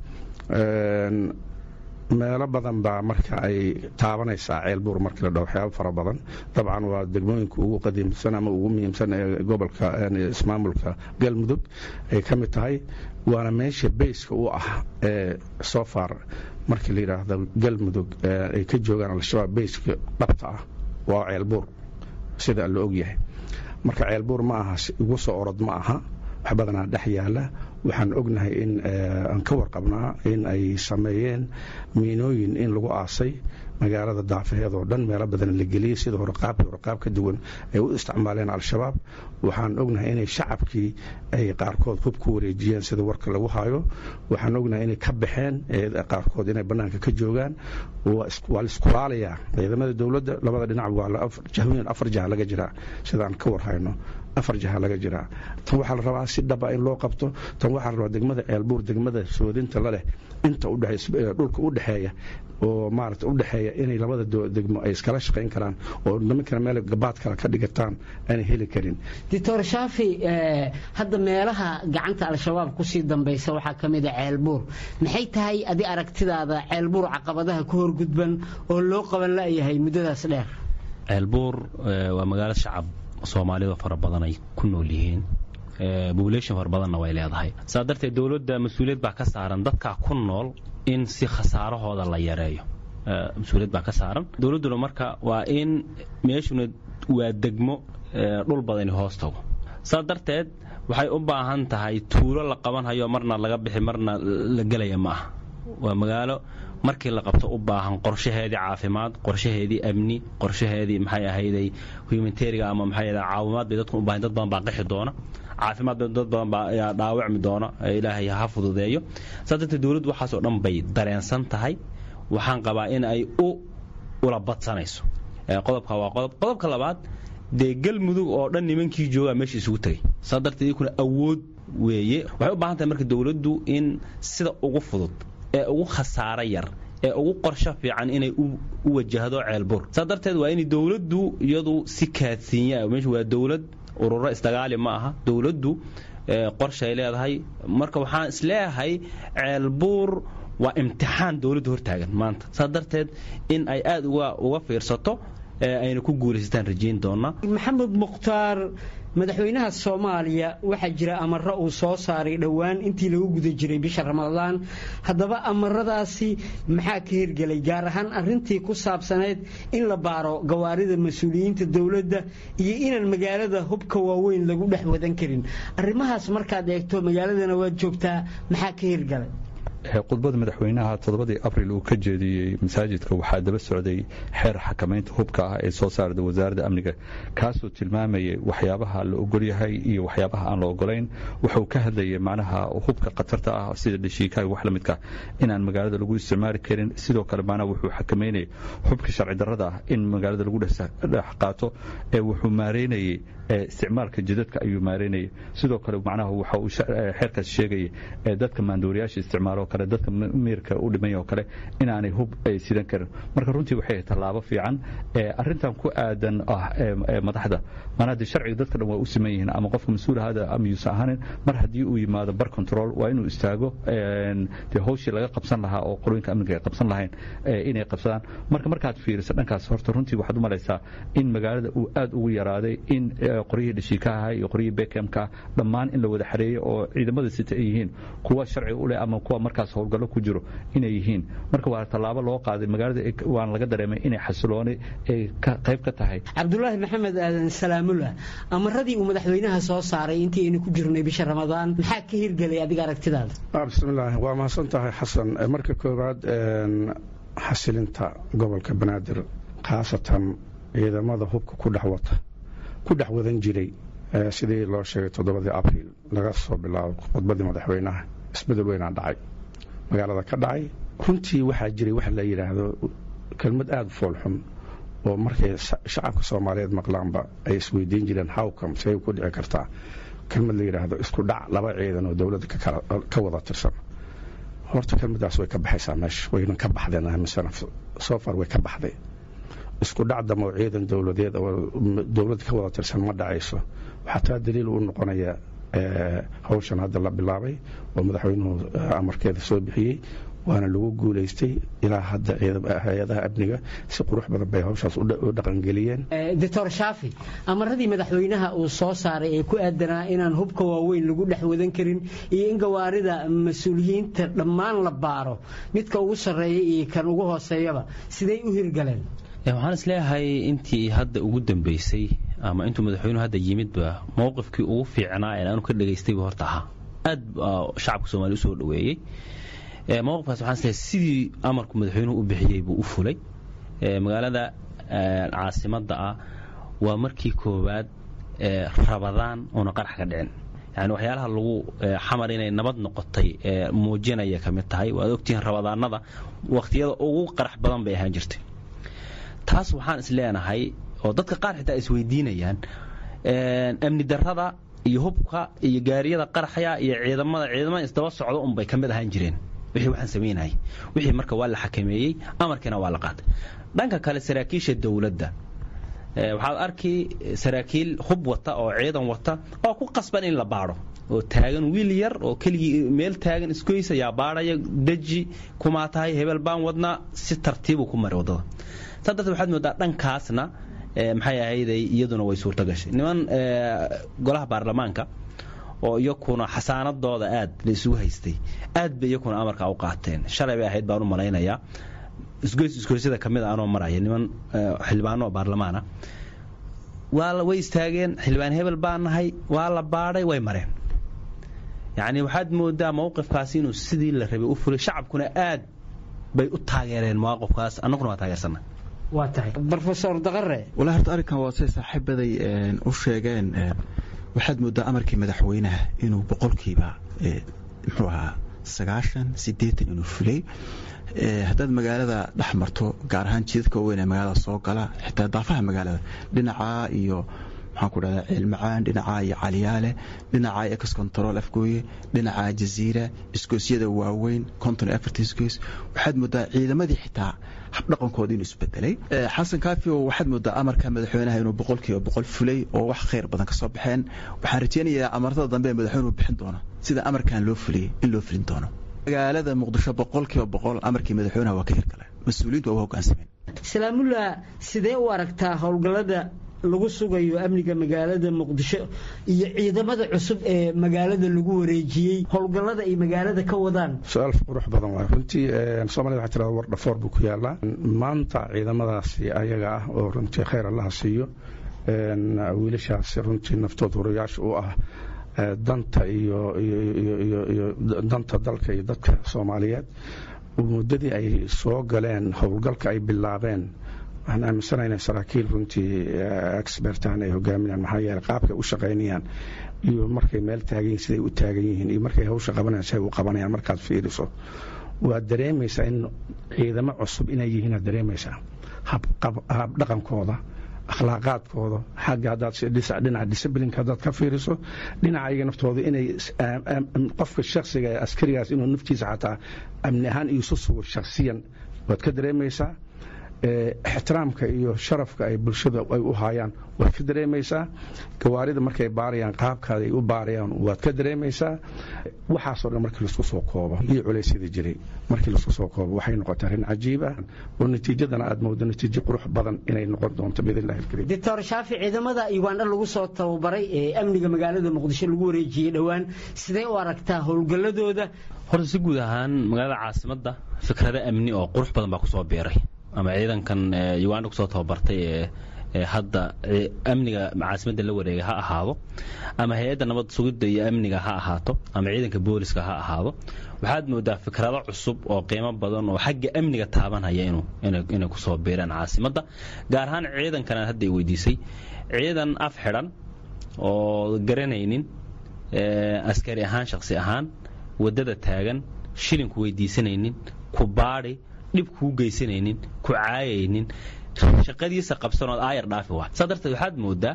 meelo badan baa marka ay taabanaysaa ceelbuur markii la dhaho waxyaaba fara badan dabcan waa degmooyinka ugu qadiimsan ama ugu muhiimsan ee gobolka ismaamulka galmudug ay ka mid tahay waana meesha beyska u ah ee sofar markii la yidhaahdo galmudug ay ka joogaan al-shabaab beyska dhabta ah waa ceelbuur sida la ogyahay marka ceelbuur ma aha igu soo orod ma aha wax badanaa dhex yaala waxaan ognahay in aan ka warqabnaa in ay sameeyeen miinooyin in lagu aasay magaalada daafaheed oo dhan meelo badan la geliyey sida horqaab horqaab ka duwan ay u isticmaaleen al-shabaab waxaan ognahay inay shacabkii ay qaarkood hub ku wareejiyeen sida warka lagu hayo waxaan ognahay inay ka baxeen qaarkood inay bannaanka ka joogaan waa la iskulaalayaa ciidamada dowladda labada dhinac waa jahooyin afar jaha laga jiraa sidaan ka warhayno afar jaha laga jiraa tan waxaa la rabaa si dhaba in loo qabto tan waxaa la rabaa degmada ceelbuur degmada soodinta laleh inta dhulka u dhexeeya oo maarata u dhexeeya inay labada degmo ay iskala shaqayn karaan oo nimankana meel gabaad kale ka dhigataan aanay heli karin doctor shaafi hadda meelaha gacanta al-shabaab kusii dambaysa waxaa ka mid a ceelbuur maxay tahay adi aragtidaada ceelbuur caqabadaha ku horgudban oo loo qaban la'yahay muddadaas dheer ceelbuur waa magaalo shacab soomaalida fara badan ay ku nool yihiin bobulation fara badanna way leedahay saa darteed dowladda mas-uuliyad baa ka saaran dadkaa ku nool in si khasaarahooda la yareeyo mas-uuliyad baa ka saaran dowladduna marka waa in meeshuna waa degmo dhul badani hoos tago saa darteed waxay u baahan tahay tuulo la qabanhayo marna laga bixi marna la gelaya ma aha waa magaalo markii la qabto u baahan qorshaheedii caafimaad qorshaheedii amni qorshaheedii maxay ahayday humanitariga ama maxay caawimaad bay dadku u baahan dad badan baa qixi doona caafimaad dad badan baa ayaa dhaawacmi doona ilaahay ha fududeeyo saa darteed dowladdu waxaasoo dhan bay dareensan tahay waxaan qabaa in ay u ula badsanayso qodobka waa qodob qodobka labaad dee galmudug oo dhan nimankii joogaa meesha isugu tegay saa darteed iyakuna awood weeye waxay u baahan tahay marka dowladdu in sida ugu fudud ee ugu khasaaro yar ee ugu qorsho fiican inay u wajahdo ceelbuur saa darteed waa inay dowladdu iyadu si kaadsiinya meeshu waa dowlad ururo isdagaali ma aha dowladdu qorshay leedahay marka waxaan isleeyahay ceelbuur waa imtixaan dowladda hortaagan maanta saa darteed in ay aada uga fiirsato ayna ku guulaysataan rajayn doonaa maxamed mukhtaar madaxweynaha soomaaliya waxaa jira amaro uu soo saaray dhowaan intii lagu guda jiray bisha ramadaan haddaba amaradaasi maxaa ka hirgelay gaar ahaan arintii ku saabsanayd in la baaro gawaarida mas-uuliyiinta dowladda iyo inaan magaalada hubka waaweyn lagu dhex wadan karin arrimahaas markaad eegto magaaladana waad joogtaa maxaa ka hirgalay khudbada madaxweynaha toddobadii abril uu ka jeediyey masaajidka waxaa daba socday xeer xakamaynta hubka ah ee soo saarda wasaaradda amniga kaasoo tilmaamayay waxyaabaha la ogolyahay iyo waxyaabaha aan la ogolayn wuxuu ka hadlayay macnaha hubka khatarta ah sida dhashiikaha wax la midka inaan magaalada lagu isticmaali karin sidoo kale macnaha wuxuu xakameynayay hubka sharci darrada ah in magaalada lagu dhex qaato ee wuxuu maareynayay isticmaalka jidadka ayuu maareynayay sidoo kale macnaha waxa uu xeerkaas sheegayay dadka maandooriyaasha isticmaalo kale kale dadka miirka u dhimaya oo kale inaanay hub ay sidan karin marka runtii waxay tallaabo fiican arrintan ku aadan ah madaxda maanaa dee sharciga dadka dhan waa u siman yihiin ama qofka mas-uul ahaada ama yuusan ahanin mar haddii uu yimaado bar control waa inuu istaago dee hawshii laga qabsan lahaa oo qorooyinka amniga ay qabsan lahayn inay qabsadaan marka markaad fiiriso dhankaas horta runtii waxaad u malaysaa in magaalada uu aad ugu yaraaday in qoryihii dhashiikaha iyo qoryihii bekemka dhammaan in la wada xareeyo oo ciidamada sita ay yihiin kuwa sharciga u leh ama kuwa markaas howlgallo ku jiro inay yihiin marka waa tallaabo loo qaaday magaalada waan laga dareemay inay xasilooni ay qayb ka tahay cabdulaahi maxamed aadan salaamullah amaradii uu madaxweynaha soo saaray intii aynu ku jirnay bisha ramadaan maxaa ka hirgelay adiga aragtidaada bismillaah waa mahadsan tahay xasan marka koowaad xasilinta gobolka banaadir khaasatan ciidamada hubka ku dhex wata ku dhex wadan jiray sidii loo sheegay toddobadii abriil laga soo bilaabo khudbadii madaxweynaha isbedel weynaa dhacay magaalada ka dhacay runtii waxaa jiray wax la yidhaahdo kelmad aada u foolxun oo markay shacabka soomaaliyeed maqlaanba ay isweydiin jireen hawcom say ku dhici kartaa kelmad la yidhaahdo isku dhac laba ciidan oo dowladda ka wada tirsan horta kelmadaas way ka baxaysaa meesha wayna ka baxdeen amisana sofar way ka baxday isku dhac damo ciidan dowladeed oo dowladda ka wada tirsan ma dhacayso waxaa taa daliil u noqonaya hawshan hadda la bilaabay oo madaxweynuhu amarkeeda soo bixiyey waana lagu guulaystay ilaa hadda hay-adaha amniga si qurux badan bay hawshaas u dhaqangeliyeen doctor shaafi amaradii madaxweynaha uu soo saaray ee ku aadanaa inaan hubka waaweyn lagu dhex wadan karin iyo in gawaarida mas-uuliyiinta dhammaan la baaro midka ugu sarreeya iyo kan ugu hooseeyaba siday u hirgaleen waxaan isleeyahay intii hadda ugu dambeysay ama intuu madaxweynuhu hadda yimidba mowqifkii ugu fiicnaa ee aanu ka dhegaystayba horta ahaa aad shacabka soomaliya usoo dhoweeyey mowqifkaas waxaan isleeyahay sidii amarku madaxweynuhu u bixiyey buu u fulay magaalada caasimadda ah waa markii koowaad rabadaan oona qarax ka dhicin yani waxyaalaha lagu xamar inay nabad noqotay muujinaya ka mid tahay waad ogtihiin rabadaanada waqtiyada ugu qarax badan bay ahaan jirtay taas waxaan is leenahay oo dadka qaar xitaa isweydiinayaan amni darrada iyo hubka iyo gaariyada qaraxya iyo ciidamada ciidamada isdaba socdo unbay ka mid ahaan jireen wixii waxaan samaynayay wixii marka waa la xakameeyey amarkiina waa la qaatay dhanka kale saraakiisha dowladda waxaad arki saraakiil hub wata oo ciidan wata oo ku qasban in la baadho oo taagan wiil yar oo keligii meel taagan isgoys ayaa baadhaya deji kumaa tahay hebel baan wadnaa si tartiibuu ku mari waddada saa darteed waxaad moodaa dhankaasna maxay ahayday iyaduna way suurto gashay niman golaha baarlamaanka oo iyakuna xasaanadooda aad la isugu haystay aad bay iyakuna amarka u qaateen shalay bay ahayd baan u malaynayaa isgoys isgoysyada ka mid a anoo maraya niman xildhibaano oo baarlamaana waa way istaageen xildhibaan hebel baan nahay waa la baadhay way mareen yacni waxaad moodaa mowqifkaasi inuu sidii la rabay u fulay shacabkuna aad bay u taageereen mawaqifkaas annaguna waa taageersana waa tahay rofesor daqare walaa horta arrinkan waa say saaxiibaday u sheegeen waxaad moodaa amarkii madaxweynaha inuu boqolkiiba muxuu ahaa sagaashan siddeetan inuu fulay haddaad magaalada dhex marto gaar ahaan jidadka weyn ee magaalada soo gala xitaa daafaha magaalada dhinacaa iyo maxaan ku dhahdaa ceelmacaan dhinacaa iyo caliyaale dhinacaa ex control afgooye dhinacaa jaziira isgoosyada waaweyn conton efort isgoys waxaad moodaa ciidamadii xitaa habdhaqankooda inuu isbedelay xasan kaafi waxaad moodaa amarka madaxweynaha inuu boqolkiiba boqol fulay oo wax khayr badan ka soo baxeen waxaan rajeynayaa amartada dambe ee madaxweynuhu bixin doono sida amarkan loo fuliyey in loo fulin doono magaalada muqdisho boqolkiiba boqol amarkii madaxweynaha waa ka hirgaleen mas-uuliyiintu waa u hoggaansameen salaamullah sidee u aragtaa howlgallada lagu sugayo amniga magaalada muqdisho iyo ciidamada cusub ee magaalada lagu wareejiyey howlgallada ay magaalada ka wadaan su-aal qurux badan waay runtii soomaalida waxaa tirada war dhafoor buu ku yaalaa maanta ciidamadaasi ayaga ah oo runtii khayr allaha siiyo wiilashaasi runtii naftood hurayaasha u ah danta iyo iyo danta dalka iyo dadka soomaaliyeed muddadii ay soo galeen howlgalka ay bilaabeen waxaan aaminsanaha inay saraakiil runtii expertan ay hogaaminayaan maxaa yeele qaabkay u shaqaynayaan iyo markay meel taagan yihin siday u taagan yihiin iyo markay hawsha qabanayaan siday u qabanayaan markaad fiiriso waad dareemaysaa in ciidamo cusub inay yihiin aad dareemaysaa habdhaqankooda akhlaaqaadkooda xagga haddaad dhinaca disiblinka haddaad ka fiiriso dhinaca iyaga naftooda inay qofka shakhsiga ee askarigaas inuu naftiisa xataa amni ahaan iisu sugo shakhsiyan waad ka dareemaysaa ixtiraamka iyo sharafka ay bulshada ay u haayaan waad ka dareemaysaa gawaarida markay baarayaan qaabkaada ay u baarayaan waad ka dareemaysaa waxaasoo dhan markii laisku soo koobo iyo culeysyada jiray markii laisku soo koobo waxay noqotay arrin cajiib ah oo natiijadana aad moodo natiijo qurux badan inay noqon doonto biidnillahi alkariim doctor shaafi ciidamada ugandha lagu soo tababaray ee amniga magaalada muqdisho lagu wareejiyey dhowaan sidee u aragtaa howlgalladooda horta si guud ahaan magaalada caasimadda fikrado amni oo qurux badan baa kusoo biiray ama ciidankan uganda kusoo tababartay ee hadda amniga caasimadda la wareega ha ahaado ama hay-adda nabad sugidda iyo amniga ha ahaato ama ciidanka booliska ha ahaado waxaad moodaa fikrado cusub oo qiimo badan oo xagga amniga taabanhaya inay kusoo biiraan caasimadda gaar ahaan ciidankan hadda ay weydiisay ciidan af xidhan oo garanaynin askari ahaan shaksi ahaan waddada taagan shilinku weydiisanaynin ku baadhi dhib kuu geysanaynin ku caayaynin shaqadiisa qabsanood aayar dhaafi waa saa darteed waxaad moodaa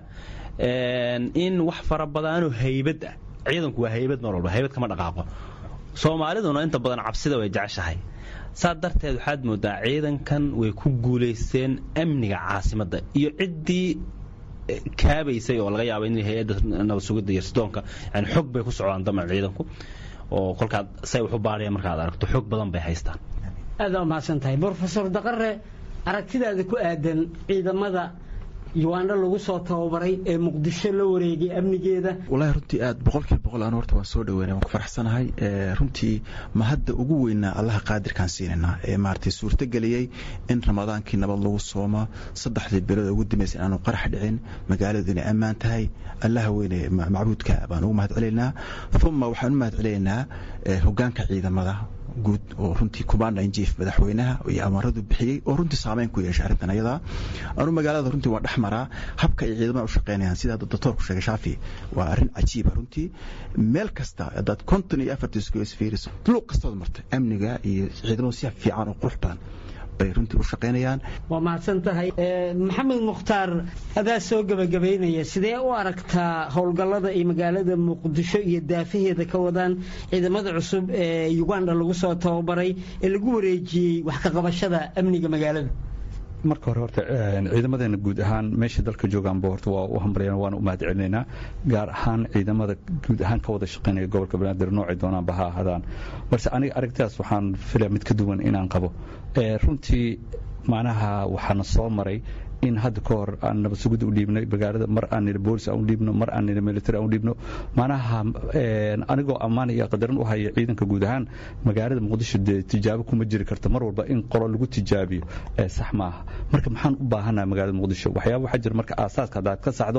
in wax fara badanoo haybad ah ciidanku waa haybad mar walba haybad kama dhaqaaqo soomaaliduna inta badan cabsida way jeceshahay saa darteed waxaad moodaa ciidankan way ku guulaysteen amniga caasimadda iyo ciddii kaabaysay oo laga yaaba in hay-adda nabad sugidda iyo sidoonka yani xog bay ku socdaan damac ciidanku oo kolkaad say wax u baarayaan markaad aragto xog badan bay haystaan aad waa mahadsan tahay brofesor daqare aragtidaada ku aadan ciidamada ugandha lagu soo tababaray ee muqdisho la wareegay amnigeeda wallaahi runtii aad boqolkiiba boqol aan horta waan soo dhaweynay waan ku faraxsanahay runtii ma hadda ugu weynaa allaha qaadirkaan siinaynaa ee maaragtay suurtageliyey in ramadaankii nabad lagu sooma saddexdii bilood ugu dambeysay inaanu qarax dhicin magaaladu inay ammaan tahay allaha weyne macbuudka baan ugu mahad celinaynaa uma waxaan u mahad celinaynaa hogaanka ciidamada guud oo runtii commanda in chief madaxweynaha iyo amaradu bixiyey oo runtii saameyn ku yeeshay arrintan ayadaa anu magaalada runtii waan dhex maraa habka ay ciidamada u shaqeynayaan sida doctorku sheegay shaafi waa arrin cajiiba runtii meel kasta haddaad konton iyo afartii isku isfiiriso luuq kastood martay amniga iyo ciidamadu si fiican oo qurux badan bay runtii u shaqaynayaan waa mahadsan tahay maxamed mukhtaar adaa soo gebagabaynaya sidee u aragtaa howlgallada ay magaalada muqdisho iyo daafaheeda ka wadaan ciidamada cusub ee uganda lagu soo tababaray ee lagu wareejiyey wax ka qabashada amniga magaalada marka hore horta ciidamadeena guud ahaan meesha dalka joogaanba horta waa u hambalyan waana u mahad celinaynaa gaar ahaan ciidamada guud ahaan ka wada shaqaynaya gobolka banaadir noocay doonaanba ha ahaadaan balse aniga aragtidaas waxaan filaya mid ka duwan inaan qabo runtii macnaha waxaana soo maray in hadda ka hor aan nabad sugidda u dhiibnay magaalada mar aan nidhi boolis aan u dhiibno mar aan nidhi military aan u dhiibno macnaha anigoo ammaan iyo qadarin u haya ciidanka guud ahaan magaalada muqdisho dee tijaabo kuma jiri karta mar walba in qolo lagu tijaabiyo sax maaha marka maxaan u baahanaha magaalada muqdisho waxyaaba waxaa jira marka aasaaska haddaad ka saxdo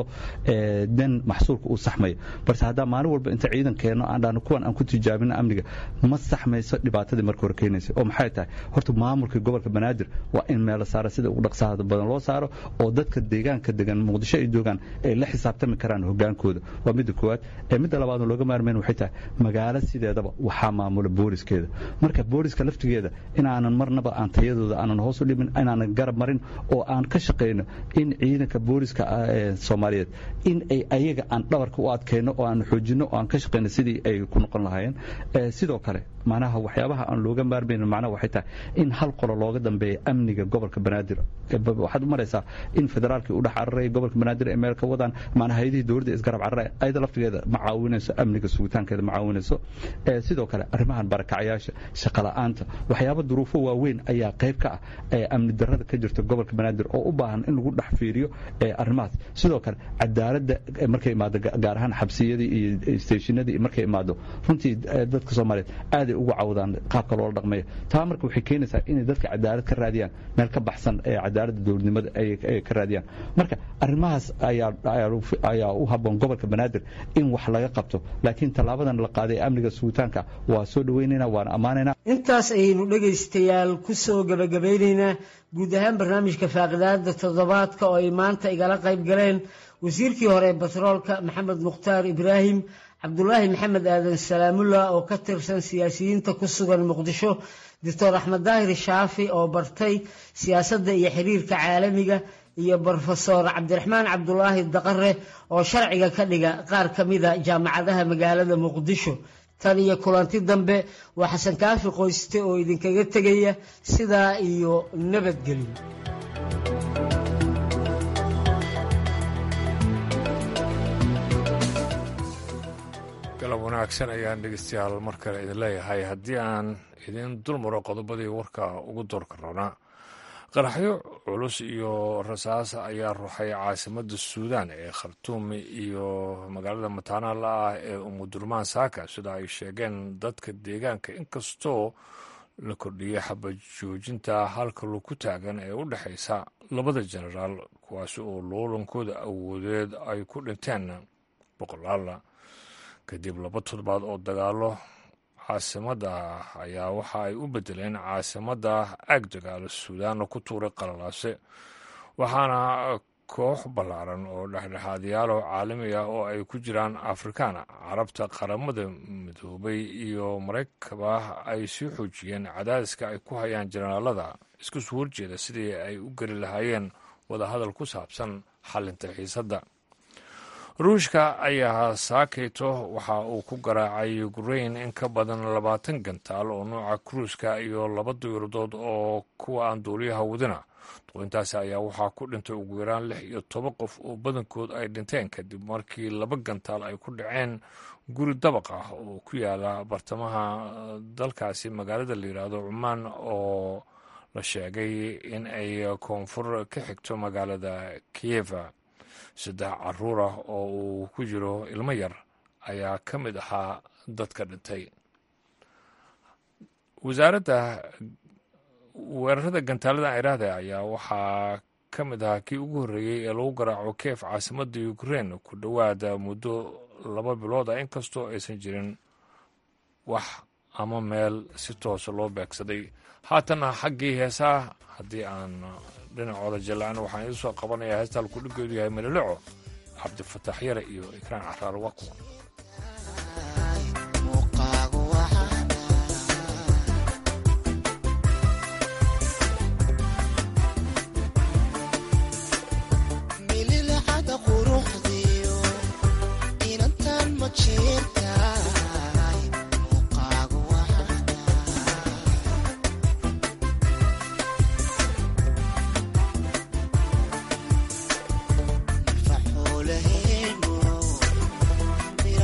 dan maxsuulka uu saxmaya balse haddaa maalin walba inta ciidan keenno aan dhahno kuwan aan ku tijaabino amniga ma saxmayso dhibaatadii marka hore keenaysa oo maxay tahay horta maamulka gobolka banaadir waa in meelo saara sida ugu dhaqsaha badan loo saaro oo dadka deegaanka degan muqdisho ay joogaan ay la xisaabtami karaan hogaankooda waa midda koowaad ee midda labaadoo looga maarmayn waxay tahay magaalo sideedaba waxaa maamula booliskeeda marka booliska laftigeeda inaanan marnaba aan tayadooda aanan hoos u dhimin inaanan garab marin oo aan ka shaqayno in ciidanka booliska soomaaliyeed in ay ayaga aan dhabarka u adkayno oo aan xoojinno oo aan ka shaqayno sidii ay ku noqon lahaayeen sidoo kale macnaha waxyaabaha aan looga maarmaynin macnaha waxay tahay in hal qolo looga dambeeya amniga gobolka banaadir waxaad u maraysaa in federaalkii u dhex cararay gobolka banaadir ay meel ka wadaan macnaha hayadihii dowladda isgarab cararay ayada laftigeeda ma caawinayso amniga sugitaankeeda ma caawinayso sidoo kale arrimahan barakacayaasha shaqala'aanta waxyaaba duruufo waaweyn ayaa qayb ka ah ee amni darrada ka jirta gobolka banaadir oo u baahan in lagu dhex fiiriyo arrimahaas sidoo kale cadaaladda markay imaado gaar ahaan xabsiyadii iyo steeshinadii markay imaado runtii dadka soomaaliyeed aaday ugu cawdaan qaabka loola dhaqmayo taa marka waxay keenaysaa inay dadka cadaalad ka raadiyaan meel ka baxsan ee cadaaladda dowladnimada ay ka raadiyaan marka arrimahaas ayaa u habboon gobolka banaadir in wax laga qabto laakiin tallaabadan la qaaday amniga sugitaanka waa soo dhaweynayna waana ammaanaynaa intaas ayaynu dhegaystayaal ku soo gebagabaynaynaa guud ahaan barnaamijka faaqidaada toddobaadka oo ay maanta igala qayb galeen wasiirkii hore ee batroolka maxamed mukhtaar ibraahim cabdulaahi maxamed aadan salaamullah oo ka tirsan siyaasiyiinta ku sugan muqdisho doctor axmed daahir shaafi oo bartay siyaasadda iyo xiriirka caalamiga iyo brofesor cabdiraxmaan cabdulaahi daqare oo sharciga ka dhiga qaar ka mida jaamacadaha magaalada muqdisho tan iyo kulanti dambe waa xasan kaafi qoyste oo idinkaga tegaya sidaa iyo nabadgelyo galab wanaagsan ayaan dhegeystayaal mar kale idin leeyahay haddii aan idin dulmaro qodobadii warka ugu doorka rabnaa qaraxyo culus iyo rasaas ayaa ruxay caasimadda suudaan ee khartuum iyo magaalada mataanaha ah ee umudurmaan saaka sida ay sheegeen dadka deegaanka inkastoo la kordhiyey xabad joojinta halka lagu taagan ee u dhexaysa labada jenaraal kuwaasi oo loolankooda awoodeed ay ku dhinteen boqolaal kadib laba toddobaad oo dagaalo caasimadda ayaa waxa ay u bedeleen caasimadda aag dagaalo suudaanna ku tuuray qalalaase waxaana koox ballaaran oo dhexdhexaadyaalo caalami ah oo ay ku jiraan afrikaan carabta qaramada midoobay iyo maraykanba ay sii xoojiyeen cadaadiska ay ku hayaan jenaraalada isku soo horjeeda sidii ay u geli lahaayeen wadahadal ku saabsan xalinta xiisadda ruushka ayaa saakayto waxa uu ku garaacay ukrain in ka badan labaatan gantaal oo nooca kruuska iyo laba diiradood oo kuwa aan duuliyaha wadina duqintaasi ayaa waxaa ku dhintay ugu yaraan lix iyo toban qof oo badankood ay dhinteen kadib markii laba gantaal ay ku dhaceen guri dabaq ah oo ku yaala bartamaha dalkaasi magaalada la yidhaahdo cumaan oo la sheegay in ay koonfur ka xigto magaalada kiyeva saddex caruur ah oo uu ku jiro ilmo yar ayaa ka mid ahaa dadka dhintay wasaaradda weerarada gantaalada iraahda ayaa waxaa ka mid ahaa kii ugu horreeyey ee lagu garaaco keef caasimadda ukrein ku dhowaada muddo laba bilood ah inkastoo aysan jirin wax ama meel si toosa loo beegsaday haatanna xaggii heesaa haddii aan dhinacooda jallacin waxaan idiin soo qabanayaa heesta halkuu dhiggeedu yahay meleleco cabdifataax yare iyo ikraan caraar waa kuwan Mira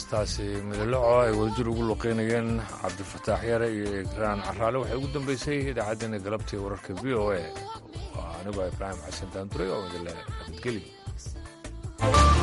heestaasi midalaco ay wadajir ugu luqeynayeen cabdifataax yare iyo igraan caraale waxay ugu dambeysay idaacaddeenna galabtii wararka v o a waa anigoo ibraahim xasan daanduray oo idinle nabadgelyo